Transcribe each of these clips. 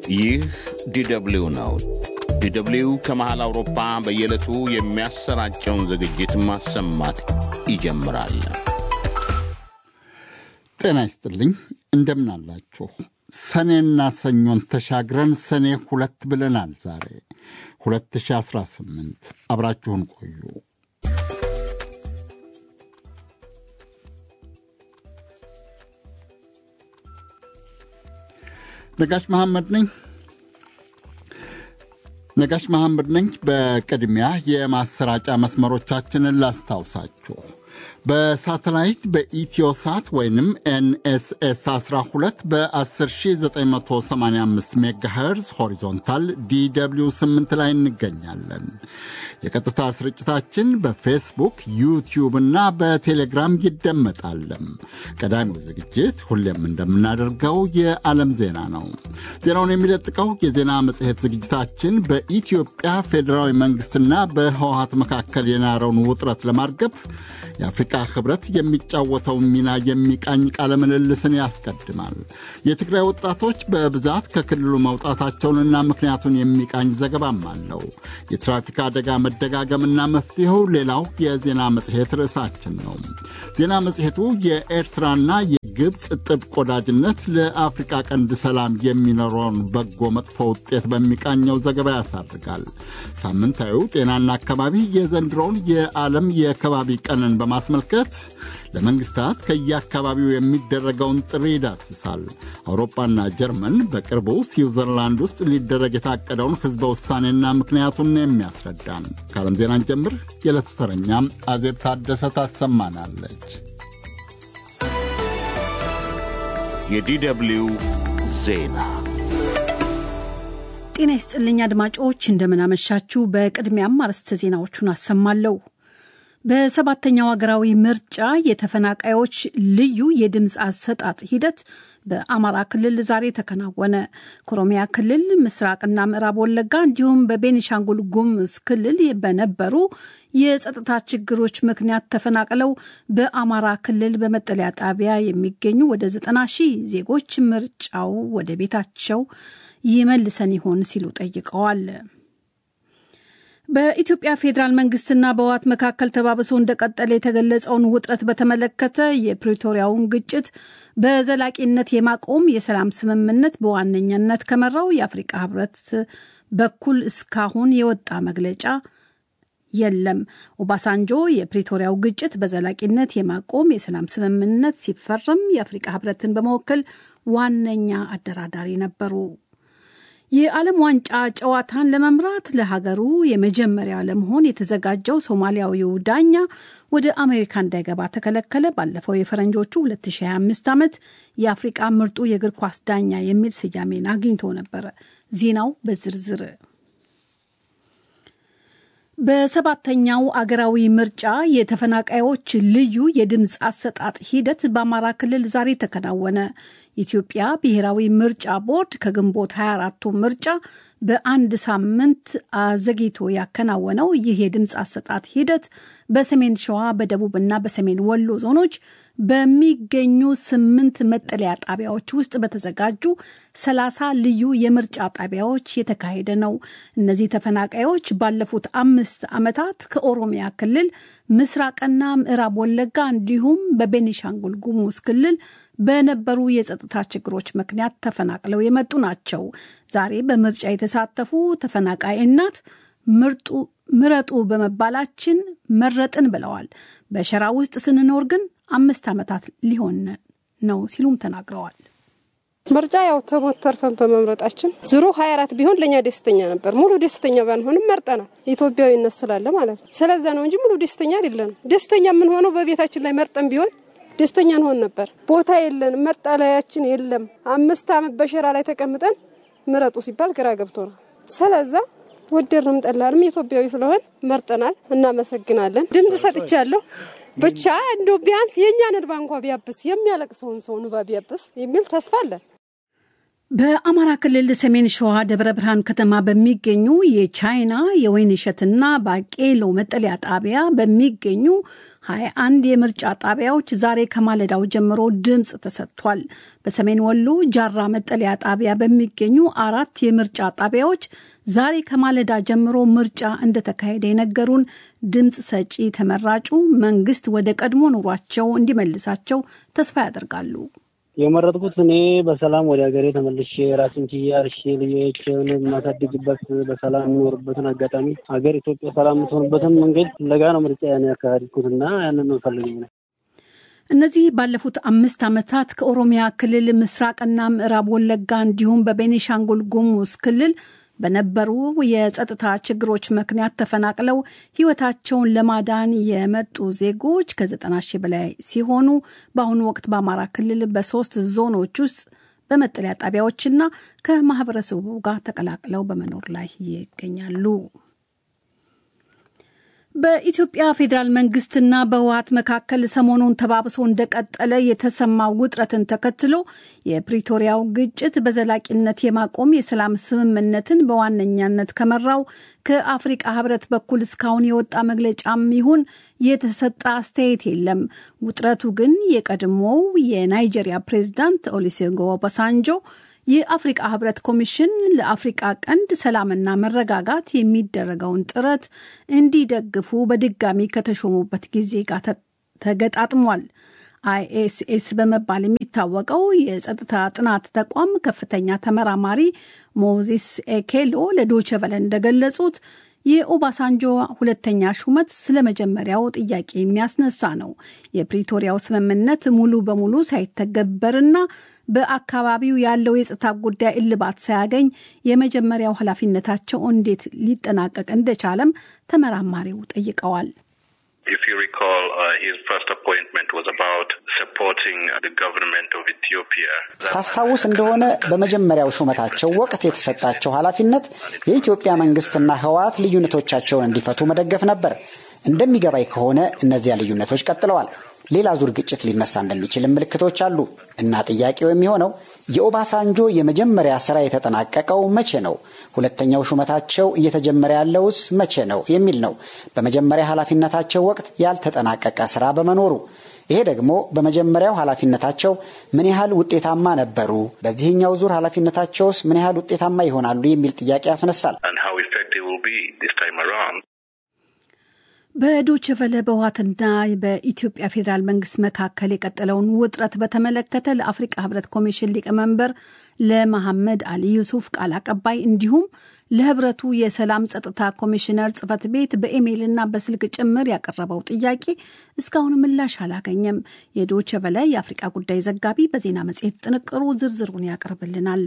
ይህ ዲደብሊው ነው። ዲደብሊው ከመሃል አውሮፓ በየዕለቱ የሚያሰራጨውን ዝግጅት ማሰማት ይጀምራል። ጤና ይስጥልኝ፣ እንደምናላችሁ። ሰኔና ሰኞን ተሻግረን ሰኔ ሁለት ብለናል። ዛሬ 2018 አብራችሁን ቆዩ። ነጋሽ መሐመድ ነኝ። ነጋሽ መሐመድ ነኝ። በቅድሚያ የማሰራጫ መስመሮቻችንን ላስታውሳችሁ። በሳተላይት በኢትዮሳት ወይንም ኤንኤስኤስ 12 በ10985 ሜጋሄርዝ ሆሪዞንታል ዲw 8 ላይ እንገኛለን። የቀጥታ ስርጭታችን በፌስቡክ ዩቲዩብ እና በቴሌግራም ይደመጣል። ቀዳሚው ዝግጅት ሁሌም እንደምናደርገው የዓለም ዜና ነው። ዜናውን የሚለጥቀው የዜና መጽሔት ዝግጅታችን በኢትዮጵያ ፌዴራዊ መንግሥትና በህወሀት መካከል የናረውን ውጥረት ለማርገብ የአፍሪቃ ህብረት የሚጫወተውን ሚና የሚቃኝ ቃለ ምልልስን ያስቀድማል። የትግራይ ወጣቶች በብዛት ከክልሉ መውጣታቸውንና ምክንያቱን የሚቃኝ ዘገባም አለው። የትራፊክ አደጋ መደጋገምና መፍትሄው ሌላው የዜና መጽሔት ርዕሳችን ነው። ዜና መጽሔቱ የኤርትራና የግብፅ ጥብቅ ወዳጅነት ለአፍሪቃ ቀንድ ሰላም የሚኖረውን በጎ መጥፎ ውጤት በሚቃኘው ዘገባ ያሳርጋል። ሳምንታዊው ጤናና አካባቢ የዘንድሮውን የዓለም የከባቢ ቀንን በማስመልከት ለመንግስታት ከየአካባቢው የሚደረገውን ጥሪ ይዳስሳል። አውሮፓና ጀርመን በቅርቡ ስዊዘርላንድ ውስጥ ሊደረግ የታቀደውን ሕዝበ ውሳኔና ምክንያቱን የሚያስረዳን ከዓለም ዜናን ጀምር የዕለቱ ተረኛም አዜብ ታደሰ ታሰማናለች። የዲደብሊው ዜና ጤና ይስጥልኝ አድማጮች፣ እንደምናመሻችሁ። በቅድሚያም አርዕስተ ዜናዎቹን አሰማለሁ። በሰባተኛው ሀገራዊ ምርጫ የተፈናቃዮች ልዩ የድምፅ አሰጣጥ ሂደት በአማራ ክልል ዛሬ ተከናወነ። ከኦሮሚያ ክልል ምስራቅና ምዕራብ ወለጋ እንዲሁም በቤኒሻንጉል ጉሙዝ ክልል በነበሩ የጸጥታ ችግሮች ምክንያት ተፈናቅለው በአማራ ክልል በመጠለያ ጣቢያ የሚገኙ ወደ ዘጠና ሺህ ዜጎች ምርጫው ወደ ቤታቸው ይመልሰን ይሆን ሲሉ ጠይቀዋል። በኢትዮጵያ ፌዴራል መንግስትና በህወሓት መካከል ተባብሶ እንደቀጠለ የተገለጸውን ውጥረት በተመለከተ የፕሪቶሪያውን ግጭት በዘላቂነት የማቆም የሰላም ስምምነት በዋነኛነት ከመራው የአፍሪቃ ህብረት በኩል እስካሁን የወጣ መግለጫ የለም። ኦባሳንጆ የፕሪቶሪያው ግጭት በዘላቂነት የማቆም የሰላም ስምምነት ሲፈረም የአፍሪቃ ህብረትን በመወከል ዋነኛ አደራዳሪ ነበሩ። የዓለም ዋንጫ ጨዋታን ለመምራት ለሀገሩ የመጀመሪያ ለመሆን የተዘጋጀው ሶማሊያዊው ዳኛ ወደ አሜሪካ እንዳይገባ ተከለከለ። ባለፈው የፈረንጆቹ 2025 ዓመት የአፍሪቃ ምርጡ የእግር ኳስ ዳኛ የሚል ስያሜን አግኝቶ ነበረ። ዜናው በዝርዝር በሰባተኛው አገራዊ ምርጫ የተፈናቃዮች ልዩ የድምፅ አሰጣጥ ሂደት በአማራ ክልል ዛሬ ተከናወነ። የኢትዮጵያ ብሔራዊ ምርጫ ቦርድ ከግንቦት 24ቱ ምርጫ በአንድ ሳምንት አዘግይቶ ያከናወነው ይህ የድምፅ አሰጣጥ ሂደት በሰሜን ሸዋ በደቡብና በሰሜን ወሎ ዞኖች በሚገኙ ስምንት መጠለያ ጣቢያዎች ውስጥ በተዘጋጁ ሰላሳ ልዩ የምርጫ ጣቢያዎች የተካሄደ ነው። እነዚህ ተፈናቃዮች ባለፉት አምስት ዓመታት ከኦሮሚያ ክልል ምስራቅና ምዕራብ ወለጋ እንዲሁም በቤኒሻንጉል ጉሙዝ ክልል በነበሩ የጸጥታ ችግሮች ምክንያት ተፈናቅለው የመጡ ናቸው። ዛሬ በምርጫ የተሳተፉ ተፈናቃይ እናት ምርጡ ምረጡ በመባላችን መረጥን ብለዋል። በሸራ ውስጥ ስንኖር ግን አምስት ዓመታት ሊሆን ነው ሲሉም ተናግረዋል። ምርጫ ያው ተሞት ተርፈን በመምረጣችን ዙሮ ሀያ አራት ቢሆን ለእኛ ደስተኛ ነበር። ሙሉ ደስተኛ ባንሆንም መርጠናል። ኢትዮጵያዊነት ስላለ ማለት ነው። ስለዛ ነው እንጂ ሙሉ ደስተኛ አይደለንም። ደስተኛ የምንሆነው በቤታችን ላይ መርጠን ቢሆን ደስተኛ እንሆን ነበር። ቦታ የለንም፣ መጠለያችን የለም። አምስት ዓመት በሸራ ላይ ተቀምጠን ምረጡ ሲባል ግራ ገብቶናል። ስለዛ ወደድንም ጠላንም ኢትዮጵያዊ ስለሆን መርጠናል። እናመሰግናለን። ድምፅ ሰጥቻለሁ። ብቻ እንዶ ቢያንስ የእኛን እንባ እንኳ ቢያብስ የሚያለቅሰውን ሰው እንባ ቢያብስ የሚል ተስፋ አለን። በአማራ ክልል ሰሜን ሸዋ ደብረ ብርሃን ከተማ በሚገኙ የቻይና የወይን እሸትና ባቄሎ መጠለያ ጣቢያ በሚገኙ 21 የምርጫ ጣቢያዎች ዛሬ ከማለዳው ጀምሮ ድምፅ ተሰጥቷል። በሰሜን ወሎ ጃራ መጠለያ ጣቢያ በሚገኙ አራት የምርጫ ጣቢያዎች ዛሬ ከማለዳ ጀምሮ ምርጫ እንደተካሄደ የነገሩን ድምፅ ሰጪ ተመራጩ መንግስት ወደ ቀድሞ ኑሯቸው እንዲመልሳቸው ተስፋ ያደርጋሉ። የመረጥኩት እኔ በሰላም ወደ ሀገሬ ተመልሼ ራስን ችዬ አርሼ ልጆችን የማሳድግበት በሰላም የምኖርበትን አጋጣሚ ሀገር ኢትዮጵያ ሰላም የምትሆንበትን መንገድ ፍለጋ ነው ምርጫ ያን ያካሄድኩት እና ያንን ነው ፈልገኝ ነው። እነዚህ ባለፉት አምስት ዓመታት ከኦሮሚያ ክልል ምስራቅና ምዕራብ ወለጋ እንዲሁም በቤኒሻንጉል ጉሙዝ ክልል በነበሩ የጸጥታ ችግሮች ምክንያት ተፈናቅለው ሕይወታቸውን ለማዳን የመጡ ዜጎች ከዘጠና ሺህ በላይ ሲሆኑ በአሁኑ ወቅት በአማራ ክልል በሶስት ዞኖች ውስጥ በመጠለያ ጣቢያዎችና ከማህበረሰቡ ጋር ተቀላቅለው በመኖር ላይ ይገኛሉ። በኢትዮጵያ ፌዴራል መንግስትና በህወሀት መካከል ሰሞኑን ተባብሶ እንደቀጠለ የተሰማው ውጥረትን ተከትሎ የፕሪቶሪያው ግጭት በዘላቂነት የማቆም የሰላም ስምምነትን በዋነኛነት ከመራው ከአፍሪቃ ህብረት በኩል እስካሁን የወጣ መግለጫም ይሁን የተሰጠ አስተያየት የለም። ውጥረቱ ግን የቀድሞው የናይጄሪያ ፕሬዝዳንት ኦሊሴጎ ኦባሳንጆ የአፍሪቃ ህብረት ኮሚሽን ለአፍሪቃ ቀንድ ሰላምና መረጋጋት የሚደረገውን ጥረት እንዲደግፉ በድጋሚ ከተሾሙበት ጊዜ ጋር ተገጣጥሟል። አይኤስኤስ በመባል የሚታወቀው የጸጥታ ጥናት ተቋም ከፍተኛ ተመራማሪ ሞዚስ ኤኬሎ ለዶቼ ቨለ እንደገለጹት የኦባሳንጆ ሁለተኛ ሹመት ስለ መጀመሪያው ጥያቄ የሚያስነሳ ነው። የፕሪቶሪያው ስምምነት ሙሉ በሙሉ ሳይተገበርና በአካባቢው ያለው የጸጥታ ጉዳይ እልባት ሳያገኝ የመጀመሪያው ኃላፊነታቸው እንዴት ሊጠናቀቅ እንደቻለም ተመራማሪው ጠይቀዋል። ታስታውስ እንደሆነ በመጀመሪያው ሹመታቸው ወቅት የተሰጣቸው ኃላፊነት የኢትዮጵያ መንግስትና ህወሓት ልዩነቶቻቸውን እንዲፈቱ መደገፍ ነበር። እንደሚገባኝ ከሆነ እነዚያ ልዩነቶች ቀጥለዋል። ሌላ ዙር ግጭት ሊነሳ እንደሚችልም ምልክቶች አሉ እና ጥያቄው የሚሆነው የኦባሳንጆ የመጀመሪያ ስራ የተጠናቀቀው መቼ ነው? ሁለተኛው ሹመታቸው እየተጀመረ ያለውስ መቼ ነው የሚል ነው። በመጀመሪያ ኃላፊነታቸው ወቅት ያልተጠናቀቀ ስራ በመኖሩ ይሄ ደግሞ በመጀመሪያው ኃላፊነታቸው ምን ያህል ውጤታማ ነበሩ፣ በዚህኛው ዙር ኃላፊነታቸውስ ምን ያህል ውጤታማ ይሆናሉ የሚል ጥያቄ ያስነሳል። በዶቼ ቨለ በህወሓትና በኢትዮጵያ ፌዴራል መንግስት መካከል የቀጠለውን ውጥረት በተመለከተ ለአፍሪቃ ህብረት ኮሚሽን ሊቀመንበር ለመሐመድ አሊ ዩሱፍ ቃል አቀባይ እንዲሁም ለህብረቱ የሰላም ጸጥታ ኮሚሽነር ጽህፈት ቤት በኢሜይልና በስልክ ጭምር ያቀረበው ጥያቄ እስካሁን ምላሽ አላገኘም። የዶቼ ቨለ የአፍሪቃ ጉዳይ ዘጋቢ በዜና መጽሔት ጥንቅሩ ዝርዝሩን ያቀርብልናል።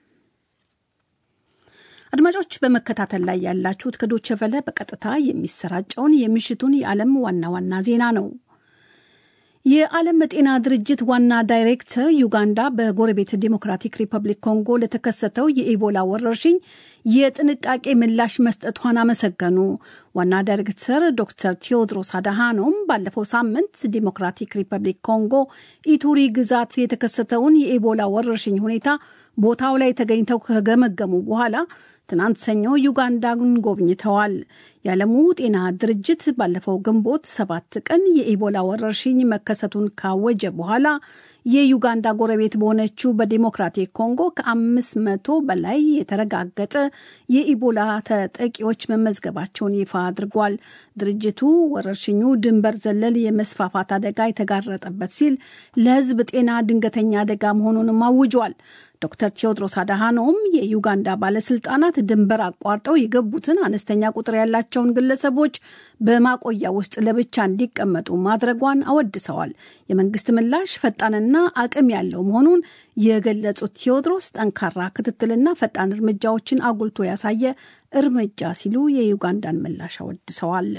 አድማጮች በመከታተል ላይ ያላችሁት ከዶቼ ቨለ በቀጥታ የሚሰራጨውን የምሽቱን የዓለም ዋና ዋና ዜና ነው። የዓለም ጤና ድርጅት ዋና ዳይሬክተር ዩጋንዳ በጎረቤት ዲሞክራቲክ ሪፐብሊክ ኮንጎ ለተከሰተው የኢቦላ ወረርሽኝ የጥንቃቄ ምላሽ መስጠቷን አመሰገኑ። ዋና ዳይሬክተር ዶክተር ቴዎድሮስ አድሃኖም ባለፈው ሳምንት ዲሞክራቲክ ሪፐብሊክ ኮንጎ ኢቱሪ ግዛት የተከሰተውን የኢቦላ ወረርሽኝ ሁኔታ ቦታው ላይ ተገኝተው ከገመገሙ በኋላ ትናንት ሰኞ ዩጋንዳን ጎብኝተዋል። የዓለሙ ጤና ድርጅት ባለፈው ግንቦት ሰባት ቀን የኢቦላ ወረርሽኝ መከሰቱን ካወጀ በኋላ የዩጋንዳ ጎረቤት በሆነችው በዲሞክራቲክ ኮንጎ ከአምስት መቶ በላይ የተረጋገጠ የኢቦላ ተጠቂዎች መመዝገባቸውን ይፋ አድርጓል። ድርጅቱ ወረርሽኙ ድንበር ዘለል የመስፋፋት አደጋ የተጋረጠበት ሲል ለሕዝብ ጤና ድንገተኛ አደጋ መሆኑንም አውጇል። ዶክተር ቴዎድሮስ አድሃኖም የዩጋንዳ ባለስልጣናት ድንበር አቋርጠው የገቡትን አነስተኛ ቁጥር ያላቸውን ግለሰቦች በማቆያ ውስጥ ለብቻ እንዲቀመጡ ማድረጓን አወድሰዋል። የመንግስት ምላሽ ፈጣንና አቅም ያለው መሆኑን የገለጹት ቴዎድሮስ ጠንካራ ክትትልና ፈጣን እርምጃዎችን አጉልቶ ያሳየ እርምጃ ሲሉ የዩጋንዳን ምላሽ አወድሰዋል።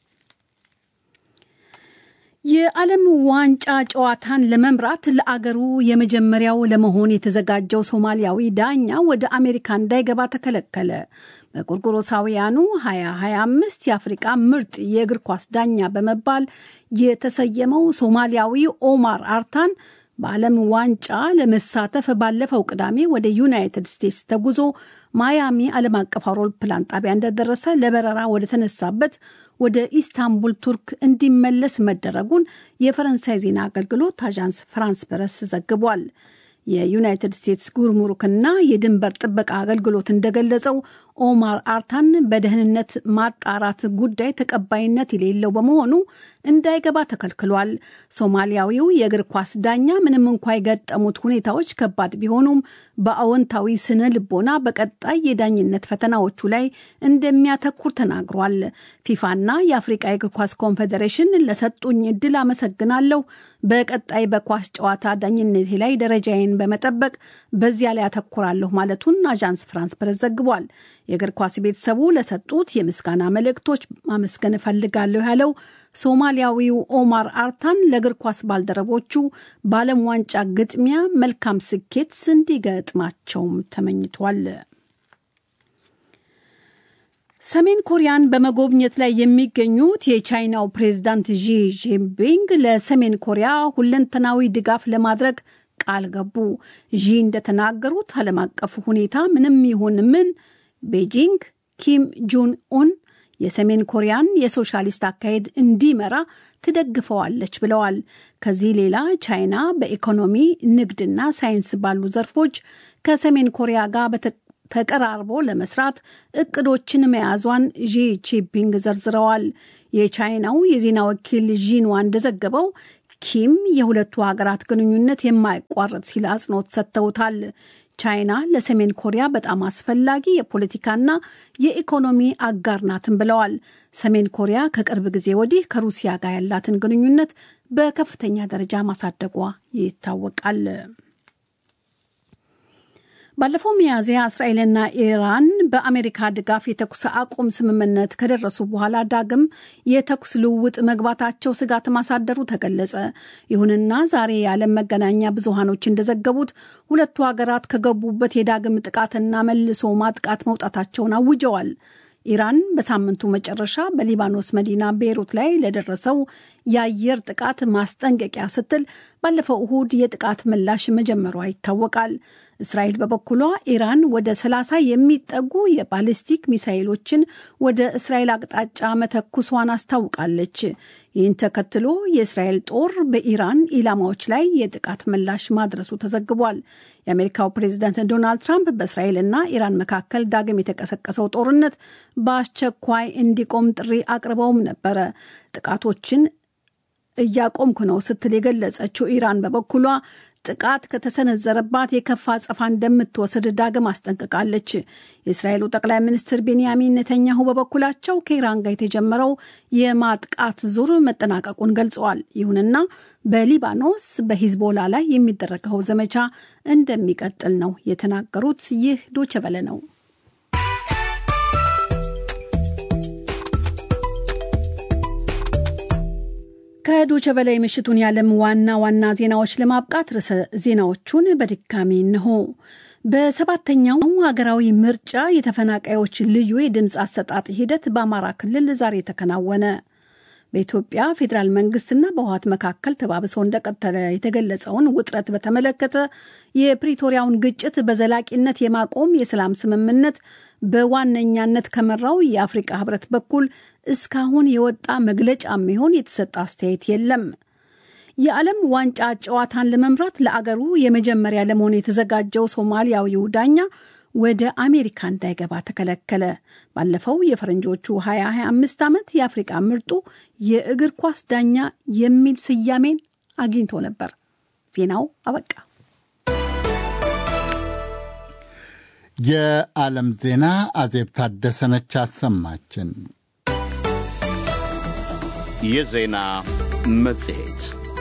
የዓለም ዋንጫ ጨዋታን ለመምራት ለአገሩ የመጀመሪያው ለመሆን የተዘጋጀው ሶማሊያዊ ዳኛ ወደ አሜሪካ እንዳይገባ ተከለከለ። በጎርጎሮሳውያኑ 2025 የአፍሪቃ ምርጥ የእግር ኳስ ዳኛ በመባል የተሰየመው ሶማሊያዊ ኦማር አርታን በዓለም ዋንጫ ለመሳተፍ ባለፈው ቅዳሜ ወደ ዩናይትድ ስቴትስ ተጉዞ ማያሚ ዓለም አቀፍ አውሮፕላን ጣቢያ እንደደረሰ ለበረራ ወደ ተነሳበት ወደ ኢስታንቡል ቱርክ እንዲመለስ መደረጉን የፈረንሳይ ዜና አገልግሎት አዣንስ ፍራንስ ፕረስ ዘግቧል። የዩናይትድ ስቴትስ ጉርሙሩክና የድንበር ጥበቃ አገልግሎት እንደገለጸው ኦማር አርታን በደህንነት ማጣራት ጉዳይ ተቀባይነት የሌለው በመሆኑ እንዳይገባ ተከልክሏል። ሶማሊያዊው የእግር ኳስ ዳኛ ምንም እንኳ የገጠሙት ሁኔታዎች ከባድ ቢሆኑም በአዎንታዊ ስነ ልቦና በቀጣይ የዳኝነት ፈተናዎቹ ላይ እንደሚያተኩር ተናግሯል። ፊፋና የአፍሪቃ የእግር ኳስ ኮንፌዴሬሽን ለሰጡኝ እድል አመሰግናለሁ። በቀጣይ በኳስ ጨዋታ ዳኝነቴ ላይ ደረጃዬን በመጠበቅ በዚያ ላይ አተኩራለሁ ማለቱን አዣንስ ፍራንስ ፕረስ ዘግቧል። የእግር ኳስ ቤተሰቡ ለሰጡት የምስጋና መልእክቶች ማመስገን እፈልጋለሁ ያለው ሶማሊያዊው ኦማር አርታን ለእግር ኳስ ባልደረቦቹ በዓለም ዋንጫ ግጥሚያ መልካም ስኬት እንዲገጥማቸውም ተመኝቷል። ሰሜን ኮሪያን በመጎብኘት ላይ የሚገኙት የቻይናው ፕሬዝዳንት ዢ ጂንፒንግ ለሰሜን ኮሪያ ሁለንተናዊ ድጋፍ ለማድረግ ቃል ገቡ። ዢ እንደተናገሩት ዓለም አቀፍ ሁኔታ ምንም ይሁን ምን ቤጂንግ ኪም ጁን ኡን የሰሜን ኮሪያን የሶሻሊስት አካሄድ እንዲመራ ትደግፈዋለች ብለዋል። ከዚህ ሌላ ቻይና በኢኮኖሚ ንግድና ሳይንስ ባሉ ዘርፎች ከሰሜን ኮሪያ ጋር ተቀራርቦ ለመስራት እቅዶችን መያዟን ዢ ጂንፒንግ ዘርዝረዋል። የቻይናው የዜና ወኪል ዢንዋ እንደዘገበው ኪም የሁለቱ ሀገራት ግንኙነት የማይቋረጥ ሲል አጽንኦት ሰጥተውታል። ቻይና ለሰሜን ኮሪያ በጣም አስፈላጊ የፖለቲካና የኢኮኖሚ አጋር ናትን ብለዋል። ሰሜን ኮሪያ ከቅርብ ጊዜ ወዲህ ከሩሲያ ጋር ያላትን ግንኙነት በከፍተኛ ደረጃ ማሳደጓ ይታወቃል። ባለፈው ሚያዝያ እስራኤልና ኢራን በአሜሪካ ድጋፍ የተኩስ አቁም ስምምነት ከደረሱ በኋላ ዳግም የተኩስ ልውውጥ መግባታቸው ስጋት ማሳደሩ ተገለጸ። ይሁንና ዛሬ የዓለም መገናኛ ብዙሃኖች እንደዘገቡት ሁለቱ ሀገራት ከገቡበት የዳግም ጥቃትና መልሶ ማጥቃት መውጣታቸውን አውጀዋል። ኢራን በሳምንቱ መጨረሻ በሊባኖስ መዲና ቤይሩት ላይ ለደረሰው የአየር ጥቃት ማስጠንቀቂያ ስትል ባለፈው እሁድ የጥቃት ምላሽ መጀመሯ ይታወቃል። እስራኤል በበኩሏ ኢራን ወደ 30 የሚጠጉ የባሊስቲክ ሚሳይሎችን ወደ እስራኤል አቅጣጫ መተኩሷን አስታውቃለች። ይህን ተከትሎ የእስራኤል ጦር በኢራን ኢላማዎች ላይ የጥቃት ምላሽ ማድረሱ ተዘግቧል። የአሜሪካው ፕሬዚዳንት ዶናልድ ትራምፕ በእስራኤልና ኢራን መካከል ዳግም የተቀሰቀሰው ጦርነት በአስቸኳይ እንዲቆም ጥሪ አቅርበውም ነበረ። ጥቃቶችን እያቆምኩ ነው ስትል የገለጸችው ኢራን በበኩሏ ጥቃት ከተሰነዘረባት የከፋ አጸፋ እንደምትወስድ ዳግም አስጠንቅቃለች። የእስራኤሉ ጠቅላይ ሚኒስትር ቤንያሚን ኔተኛሁ በበኩላቸው ከኢራን ጋር የተጀመረው የማጥቃት ዙር መጠናቀቁን ገልጸዋል። ይሁንና በሊባኖስ በሂዝቦላ ላይ የሚደረገው ዘመቻ እንደሚቀጥል ነው የተናገሩት። ይህ ዶቸበለ ነው። ከዶቸ በላይ ምሽቱን የዓለም ዋና ዋና ዜናዎች ለማብቃት ርዕሰ ዜናዎቹን በድጋሚ እንሆ። በሰባተኛው ሀገራዊ ምርጫ የተፈናቃዮች ልዩ የድምፅ አሰጣጥ ሂደት በአማራ ክልል ዛሬ ተከናወነ። በኢትዮጵያ ፌዴራል መንግስትና በህወሓት መካከል ተባብሶ እንደቀጠለ የተገለጸውን ውጥረት በተመለከተ የፕሪቶሪያውን ግጭት በዘላቂነት የማቆም የሰላም ስምምነት በዋነኛነት ከመራው የአፍሪቃ ህብረት በኩል እስካሁን የወጣ መግለጫ የሚሆን የተሰጠ አስተያየት የለም። የዓለም ዋንጫ ጨዋታን ለመምራት ለአገሩ የመጀመሪያ ለመሆን የተዘጋጀው ሶማሊያዊው ዳኛ ወደ አሜሪካ እንዳይገባ ተከለከለ። ባለፈው የፈረንጆቹ 2025 ዓመት የአፍሪቃ ምርጡ የእግር ኳስ ዳኛ የሚል ስያሜን አግኝቶ ነበር። ዜናው አበቃ። የዓለም ዜና አዜብ ታደሰነች አሰማችን። የዜና መጽሔት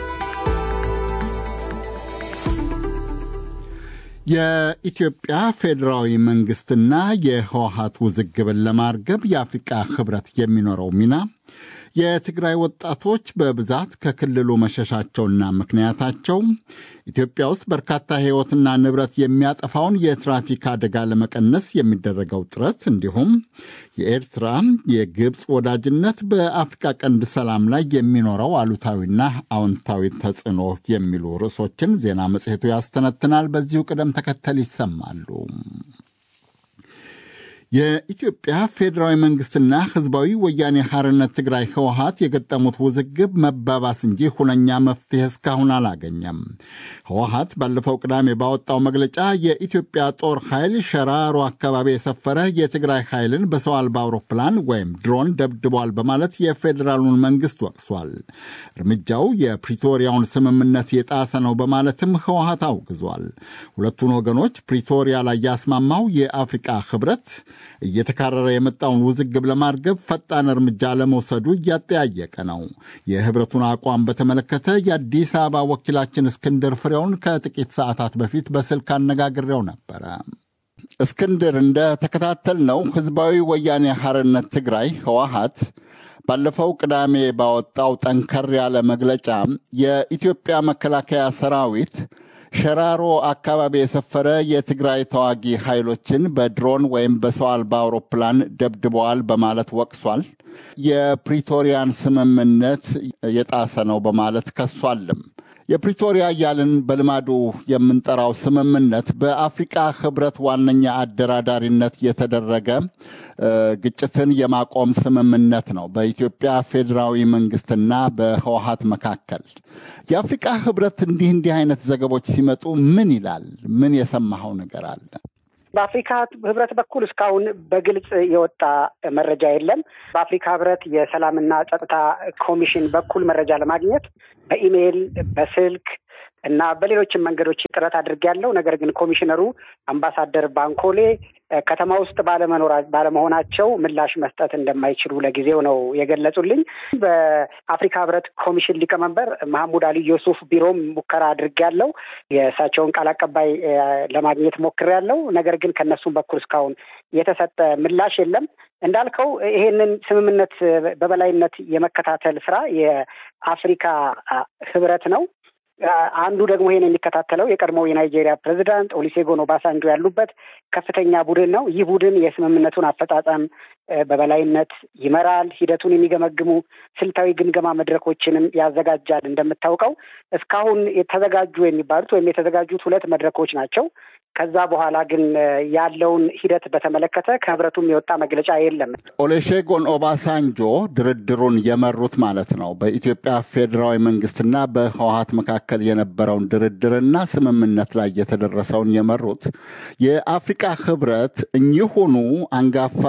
የኢትዮጵያ ፌዴራዊ መንግስትና የህወሀት ውዝግብን ለማርገብ የአፍሪቃ ህብረት የሚኖረው ሚና የትግራይ ወጣቶች በብዛት ከክልሉ መሸሻቸውና ምክንያታቸው ኢትዮጵያ ውስጥ በርካታ ሕይወትና ንብረት የሚያጠፋውን የትራፊክ አደጋ ለመቀነስ የሚደረገው ጥረት እንዲሁም የኤርትራ የግብፅ ወዳጅነት በአፍሪካ ቀንድ ሰላም ላይ የሚኖረው አሉታዊና አዎንታዊ ተጽዕኖ የሚሉ ርዕሶችን ዜና መጽሔቱ ያስተነትናል። በዚሁ ቅደም ተከተል ይሰማሉ። የኢትዮጵያ ፌዴራዊ መንግስትና ህዝባዊ ወያኔ ሐርነት ትግራይ ህወሀት የገጠሙት ውዝግብ መባባስ እንጂ ሁነኛ መፍትሄ እስካሁን አላገኘም። ህወሀት ባለፈው ቅዳሜ ባወጣው መግለጫ የኢትዮጵያ ጦር ኃይል ሸራሮ አካባቢ የሰፈረ የትግራይ ኃይልን በሰው አልባ አውሮፕላን ወይም ድሮን ደብድቧል በማለት የፌዴራሉን መንግስት ወቅሷል። እርምጃው የፕሪቶሪያውን ስምምነት የጣሰ ነው በማለትም ህወሀት አውግዟል። ሁለቱን ወገኖች ፕሪቶሪያ ላይ ያስማማው የአፍሪቃ ህብረት እየተካረረ የመጣውን ውዝግብ ለማርገብ ፈጣን እርምጃ ለመውሰዱ እያጠያየቀ ነው። የህብረቱን አቋም በተመለከተ የአዲስ አበባ ወኪላችን እስክንድር ፍሬውን ከጥቂት ሰዓታት በፊት በስልክ አነጋግሬው ነበረ። እስክንድር፣ እንደተከታተልነው ህዝባዊ ወያኔ ሐርነት ትግራይ ህወሀት ባለፈው ቅዳሜ ባወጣው ጠንከር ያለ መግለጫ የኢትዮጵያ መከላከያ ሰራዊት ሸራሮ አካባቢ የሰፈረ የትግራይ ተዋጊ ኃይሎችን በድሮን ወይም በሰው አልባ አውሮፕላን ደብድበዋል በማለት ወቅሷል። የፕሪቶሪያን ስምምነት የጣሰ ነው በማለት ከሷልም። የፕሪቶሪያ እያልን በልማዱ የምንጠራው ስምምነት በአፍሪቃ ህብረት ዋነኛ አደራዳሪነት የተደረገ ግጭትን የማቆም ስምምነት ነው በኢትዮጵያ ፌዴራዊ መንግስትና በህወሀት መካከል። የአፍሪቃ ህብረት እንዲህ እንዲህ አይነት ዘገቦች ሲመጡ ምን ይላል? ምን የሰማኸው ነገር አለ? በአፍሪካ ህብረት በኩል እስካሁን በግልጽ የወጣ መረጃ የለም። በአፍሪካ ህብረት የሰላምና ጸጥታ ኮሚሽን በኩል መረጃ ለማግኘት በኢሜይል፣ በስልክ እና በሌሎችም መንገዶች ጥረት አድርጌያለሁ። ነገር ግን ኮሚሽነሩ አምባሳደር ባንኮሌ ከተማ ውስጥ ባለመኖራ ባለመሆናቸው ምላሽ መስጠት እንደማይችሉ ለጊዜው ነው የገለጹልኝ። በአፍሪካ ህብረት ኮሚሽን ሊቀመንበር መሐሙድ አሊ ዮሱፍ ቢሮም ሙከራ አድርጌያለሁ። የእሳቸውን ቃል አቀባይ ለማግኘት ሞክሬያለሁ። ነገር ግን ከእነሱም በኩል እስካሁን የተሰጠ ምላሽ የለም። እንዳልከው ይሄንን ስምምነት በበላይነት የመከታተል ስራ የአፍሪካ ህብረት ነው። አንዱ ደግሞ ይሄን የሚከታተለው የቀድሞው የናይጄሪያ ፕሬዚዳንት ኦሊሴጎን ኦባሳንጆ ያሉበት ከፍተኛ ቡድን ነው። ይህ ቡድን የስምምነቱን አፈጻጸም በበላይነት ይመራል። ሂደቱን የሚገመግሙ ስልታዊ ግምገማ መድረኮችንም ያዘጋጃል። እንደምታውቀው እስካሁን የተዘጋጁ የሚባሉት ወይም የተዘጋጁት ሁለት መድረኮች ናቸው። ከዛ በኋላ ግን ያለውን ሂደት በተመለከተ ከህብረቱም የወጣ መግለጫ የለም። ኦሌሼጎን ኦባሳንጆ ድርድሩን የመሩት ማለት ነው። በኢትዮጵያ ፌዴራዊ መንግስትና በህወሀት መካከል የነበረውን ድርድርና ስምምነት ላይ የተደረሰውን የመሩት የአፍሪቃ ህብረት እኚሁኑ አንጋፋ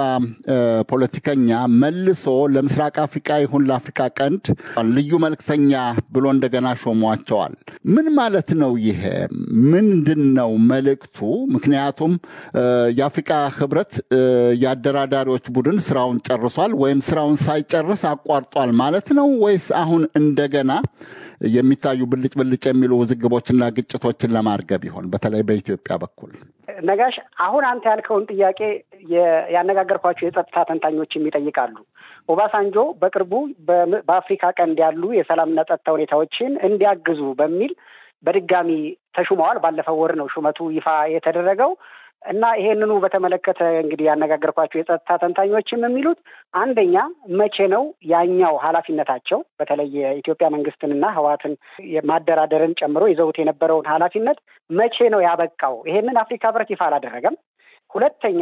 ፖለቲከኛ መልሶ ለምስራቅ አፍሪቃ ይሁን ለአፍሪካ ቀንድ ልዩ መልክተኛ ብሎ እንደገና ሾሟቸዋል። ምን ማለት ነው? ይሄ ምንድን ነው መልእክቱ? ምክንያቱም የአፍሪቃ ህብረት የአደራዳሪዎች ቡድን ስራውን ጨርሷል ወይም ስራውን ሳይጨርስ አቋርጧል ማለት ነው ወይስ አሁን እንደገና የሚታዩ ብልጭ ብልጭ የሚሉ ውዝግቦችና ግጭቶችን ለማርገብ ይሆን? በተለይ በኢትዮጵያ በኩል ነጋሽ፣ አሁን አንተ ያልከውን ጥያቄ ያነጋገርኳቸው የጸጥታ ተንታኞችም ይጠይቃሉ። ኦባሳንጆ በቅርቡ በአፍሪካ ቀንድ ያሉ የሰላምና ጸጥታ ሁኔታዎችን እንዲያግዙ በሚል በድጋሚ ተሹመዋል። ባለፈው ወር ነው ሹመቱ ይፋ የተደረገው እና ይሄንኑ በተመለከተ እንግዲህ ያነጋገርኳቸው የጸጥታ ተንታኞችም የሚሉት አንደኛ መቼ ነው ያኛው ኃላፊነታቸው በተለይ የኢትዮጵያ መንግስትንና ህወሓትን ማደራደርን ጨምሮ ይዘውት የነበረውን ኃላፊነት መቼ ነው ያበቃው? ይሄንን አፍሪካ ህብረት ይፋ አላደረገም። ሁለተኛ